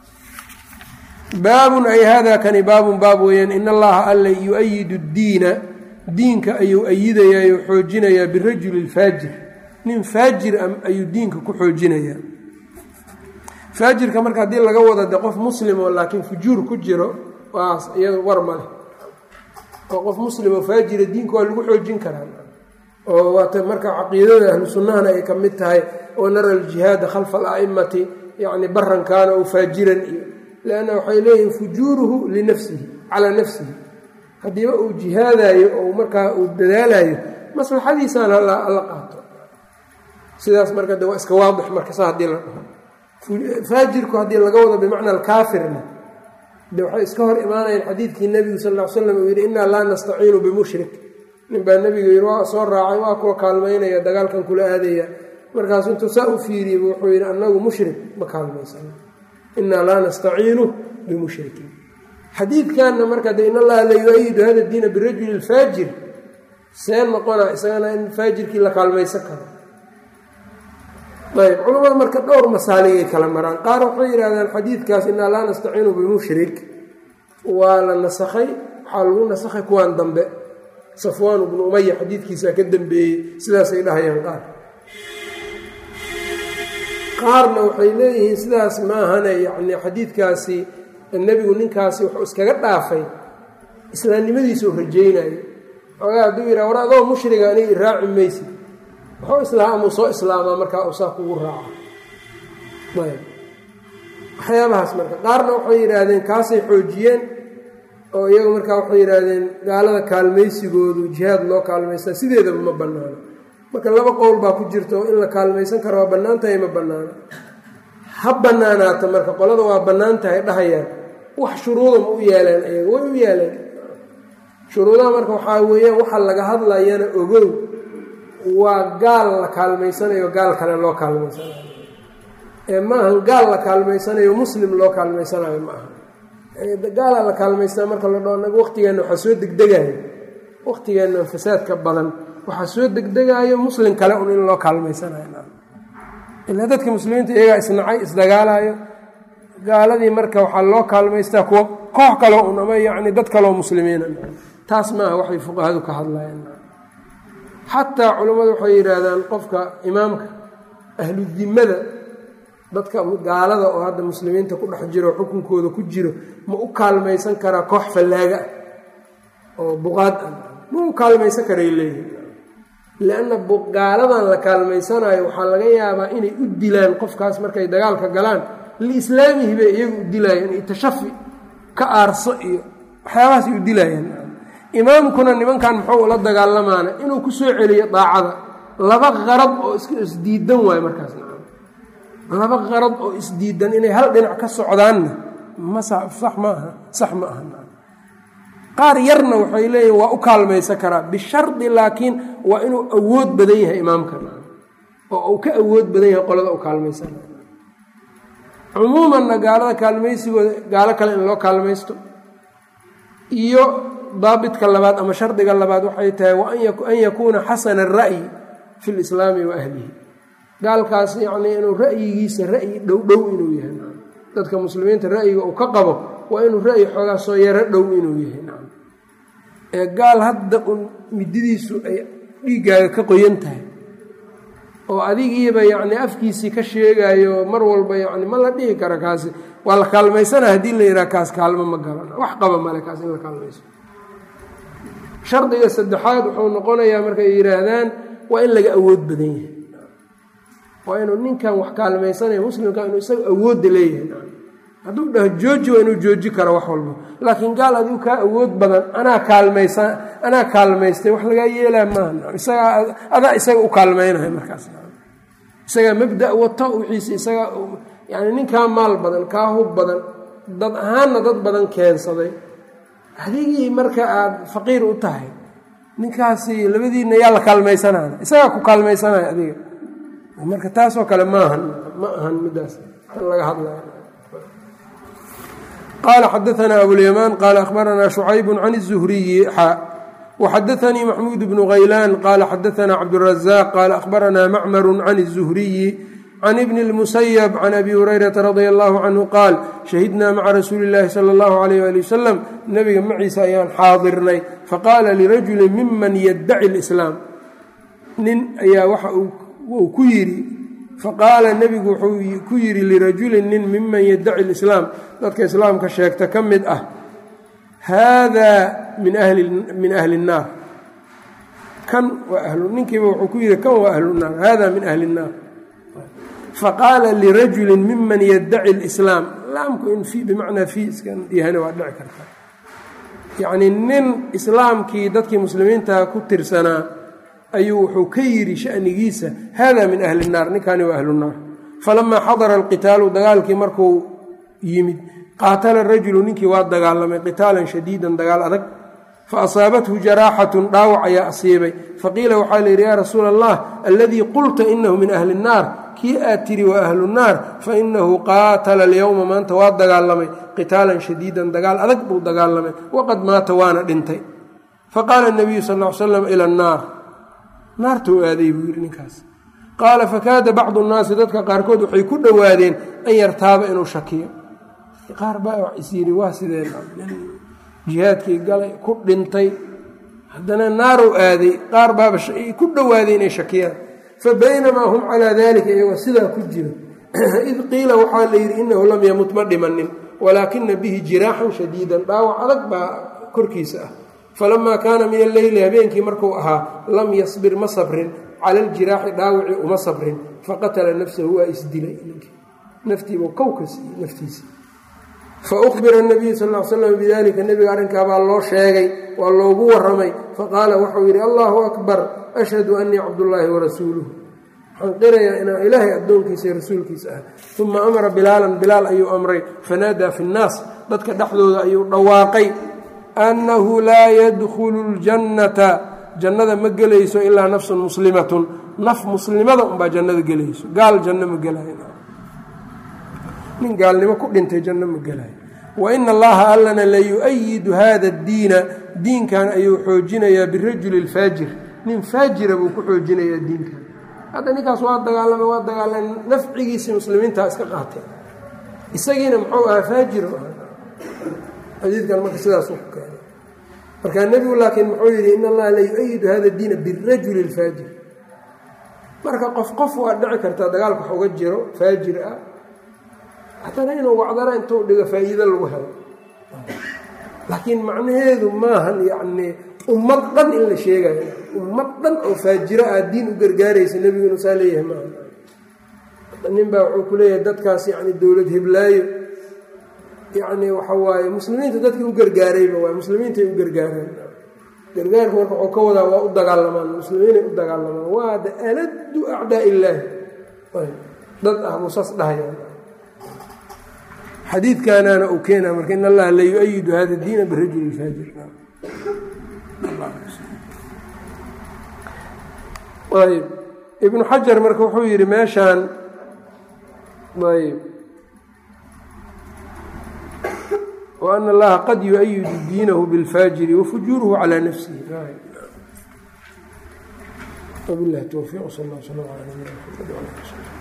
baabun ay hada kani baabun baab weeyaan in allaha alla yu-ayidu ddiina diinka ayuu ayidayaa oo xoojinayaa birajuli lfaajir nin faajir ayuu diinka ku xoojinayaa faajirka marka haddii laga wado de qof muslim oo laakiin fujuur ku jiro waas iyado war ma leh oo qof muslim oo faajira diinka waa lagu xoojin karaa oo waata marka caqiidada ahlu sunnahana ay ka mid tahay oo nara aljihaada khalfa ala'imati yacni baran kaana ou faajiran iyo lanna waxay leeyihin fujuuruhu linafsihi calaa nafsihi haddiiba uu jihaadayo oo markaa uu dadaalayo maslaxadiisaan alla qaato sidaas marka de waa iska waadix marka sa haddii la dhaho faajirku haddii laga wado bimacna alkaafirna de waxay iska hor imaanayaan xadiidkii nebigu sal ll ly slam uu yidhi innaa laa nastaciinu bimushrik nin baa nebiga yidhi waa soo raacay waa kuwa kaalmaynaya dagaalkan kula aadaya markaasu intuu saa u fiiriyey wuxuu yidhi annagu mushrik ma kaalmaysano innaa laa nastaciinu bimushrikiin xadiidkanna marka de in allaha la yu-ayidu hada diina birajuli lfaajir see noqona isagana in faajirkii la kaalmaysan karo ayb culamada marka dhowr masaaligay kala maraan qaar waxay yidhahdaan xadiidkaas innaa laa nastaciinu bimushrik waa la nasakhay waxaa lagu nasakhay kuwaan dambe safwaan bnu umaya xadiidkiisaa ka dambeeyey sidaasay dhahayaan qaar qaarna waxay leeyihiin sidaas maahane yacni xadiidkaasi nebigu ninkaasi wuxuu iskaga dhaafay islaamnimadiisuu rajaynayo xoogaa hadduu yidhaha war adoo mushriga aniga iraaci maysid wuxuu islaamuu soo islaamaa markaa uu saa kugu raaco ayb waxyaabahaas marka qaarna waxay yidhaahdeen kaasay xoojiyeen oo iyagu markaa waxay yidhaahdeen gaalada kaalmaysigoodu jihaad loo kaalmaystaa sideedaba ma bannaano marka laba qowl baa ku jirta oo in la kaalmaysan karo waa bannaan tahay ma bannaano ha bannaanaata marka qolada waa bannaan tahay dhahayaan wax shuruuda ma u yeeleen ayaga way u yeeleen shuruudaha marka waxaa weeyaan waxa laga hadlayana ogow waa gaal la kaalmaysanayo gaal kale loo kaalmaysanayo ee maahan gaal la kaalmaysanayo muslim loo kaalmaysanayo ma aha gaalaa la kaalmaystaa marka la dhao anaga waqtigeenna waxaa soo degdegayo waqtigeenna fasaadka badan waxaa soo degdegaayo muslim kale un in loo kaalmaysanayo ilaa dadka muslimiinta iyagaa isnacay isdagaalayo gaaladii marka waxaa loo kaalmaystaa kuwa koox kaleo un ama yacni dad kaleo muslimiina taas maaha waxay fuqahadu ka hadlayaan xataa culammadu waxay yidhaahdaan qofka imaamka ahludimmada dadka gaalada oo hadda muslimiinta ku dhex jiro xukunkooda ku jiro ma u kaalmaysan karaa koox fallaaga ah oo buqaad ah ma u kaalmaysan karay leeyihin lianna gaaladan la kaalmaysanayo waxaa laga yaabaa inay u dilaan qofkaas markay dagaalka galaan liislaamihi bay iyagu u dilaayeen iyo tashafi ka aarso iyo waxyaabahaasay u dilaayeen imaamkuna nimankan muxuu ula dagaalamaana inuu ku soo celiyo daacada laba qarad oo iska isdiidan waayo markaas laba qarad oo isdiidan inay hal dhinac ka socdaanna ma sax ma aha sax ma aha qaar yarna waxay leeyihin waa u kaalmaysan karaa bishardi laakiin waa inuu awood badan yahay imaamka oo uu ka awood badan yahay qolada u kaalmaysan cumuumanna gaalada kaalmaysigooda gaalo kale in loo kaalmaysto iyo daabitka labaad ama shardiga labaad waxay tahay wa an yakuuna xasana ara'yi fi lislaami wa ahlihi gaalkaas yacnii inuu ra'yigiisa ra'yi dhow dhow inuu yahay dadka muslimiinta ra'yiga uu ka qabo waa inuu ra'yi xoogaa soo yaro dhow inuu yahay ee gaal hadda un mididiisu ay dhiiggaaga ka qoyan tahay oo adigiiba yacni afkiisii ka sheegaayo mar walba yacni ma la dhihi kara kaasi waa la kaalmaysana haddii la yidhaha kaas kaalmo ma galan wax qaba male kaas in la kaalmayso shardiga saddexaad wuxuu noqonayaa markay yidhaahdaan waa in laga awood badan yahay waa inuu ninkan wax kaalmaysanaya muslimka inuu isaga awoodda leeyahay hadduu dhaho jooji waa inuu jooji karo wax walba laakiin gaal adigu kaa awood badan anaa kaalmaysa anaa kaalmaystay wax lagaa yeelaa maaha isagaa adaa isaga u kaalmaynahay markaas isagaa mabda wato wixiisi isagaa yacni ninkaa maal badan kaa hub badan dad ahaanna dad badan keensaday adigii marka aada faqiir u tahay ninkaasi labadiinna yaa la kaalmaysanaya isagaa ku kaalmaysanaya adiga marka taasoo kale maahan ma ahan middaas laga hadlaya qaala xadaanaa abulyamaan qaala akhbaranaa shucaybu can الzuhriyi xa وxadaثnii maxmuud bnu haylaan qaala xadaثna cabdالraزاq qaala akhbaranaa macmaru can الzuhriyi can ibni اlmusayb can abi hurayrata radi allahu canhu qaal shahidnaa maca rasuuli اllahi salى اllahu alayh ali wasalam nebiga maciisa ayaan xaadirnay faqaala lirajuli miman yaddaci اlislaam nin ayaa waxa uu ku yidhi faqaala nebigu wuxuu ku yidhi lirajulin nin miman yaddaci اlislaam dadka islaamka sheegta ka mid ah haadaa min min ahli الnaar kan waa ninkiiba wuxuu ku yidhi kan waa ahlu naar hada min ahli الnaar faqaala lirajuli miman yaddaci اlislaam laamku in bimacnaa fii iskan yahana waa dhici karta yacnii nin islaamkii dadkii muslimiinta ku tirsanaa ayuu wuxuu ka yidhi shanigiisa hada min ahli الnaar ninkani waa ahlu الnaar falamaa xadara alqitaalu dagaalkii markuu yimid qaatala rajulu ninkii waa dagaalamay qitaalan shadiidan dagaal adag fa asaabathu jaraaxatun dhaawac ayaa asiibay faqiila waxaa layidhi yaa rasuula allah alladii qulta inahu min ahli الnaar kii aad tiri waa ahlu الnaar fainahu qaatala alyowma maanta waa dagaalamay qitaalan shadiidan dagaal adag buu dagaalamay waqad maata waana dhintay faqaala الnabiyu sal ll ly slam ila الnaar naartuu aaday buu yidhi ninkaas qaala fakaada bacdu الnaasi dadka qaarkood waxay ku dhowaadeen an yartaaba inuu shakiyo qaar baa is yidhi waa sideen jihaadkii galay ku dhintay haddana naarow aaday qaar baaba ku dhowaaday inay shakiyaan fa baynamaa hum calaa dalika iyagoo sidaa ku jiro id qiila waxaa la yidhi inahu lam yamut ma dhimanin walaakina bihi jiraaxan shadiidan dhaawac adag baa korkiisa ah falamaa kaana min alleyli habeenkii markuu ahaa lam yasbir ma sabrin cala aljiraaxi dhaawicii uma sabrin faqatala nafsahu waa isdilay naftiibuu kowka siiyey naftiisa faubira nabiyu sal l slam bidalika nebiga arrinkaabaa loo sheegay waa loogu waramay faqaala waxau yidhi allahu akbar ashhadu anii cabdullaahi warasuuluh waxaan qirayaa inaan ilaahay addoonkiisa iyo rasuulkiisa ah uma amara bilaalan bilaal ayuu amray fanaadaa fi nnaas dadka dhexdooda ayuu dhawaaqay annahu laa yadkhulu ljannata jannada ma gelayso ilaa nafsun muslimatun naf muslimada unbaa jannada gelayso gaal janno ma gelayo nin gaalnimo ku dhintay janno ma gelayo wa ina allaha allana layu'ayidu hada addiina diinkan ayuu xoojinayaa birajuli lfaajir nin faajira buu ku xoojinayaa diinkan hadda ninkaas waa dagaalama waa dagaalama nafcigiisii muslimiintaa iska qaatay isagiina muxuu ahaa faajir xadiidkan marka sidaas ku keenay markaa nebigu laakiin muxuu yidhi in allaha layu'ayidu hada diina birajuli lfaajir marka qof qof waa dhici kartaa dagaalka wax uga jiro faajir ah haddana inuu wacdana intuu dhigo faa'iido lagu helo laakiin macnaheedu maahan yacnii ummad dhan in la sheegayo ummad dhan oo faajiro ah diin u gargaaraysa nebigu inuu saa leeyahay maaha nin baa wuxuu ku leeyahay dadkaas yacni dowlad hiblaayo yacni waxa waaye muslimiinta dadkii u gargaarayba waay muslimiintay u gargaareen gargaarku marka wuxuu ka wadaa waa u dagaalamaan muslimiinay u dagaalamaan waa da aladu acdaa illaahi dad ah musas dhahayaan xadiidkaanaana uu keenaa marka in allaha la yu-ayidu hada diina birajuli faajir ayb ibnu xajar marka wuxuu yidhi meeshaan ayb وأن الlaha qad yuؤyid diinahu bاlfaajiri وfujuurhu calى nafsihi وبالlah twfiq sal اه sلم على نبينا محمد وعلى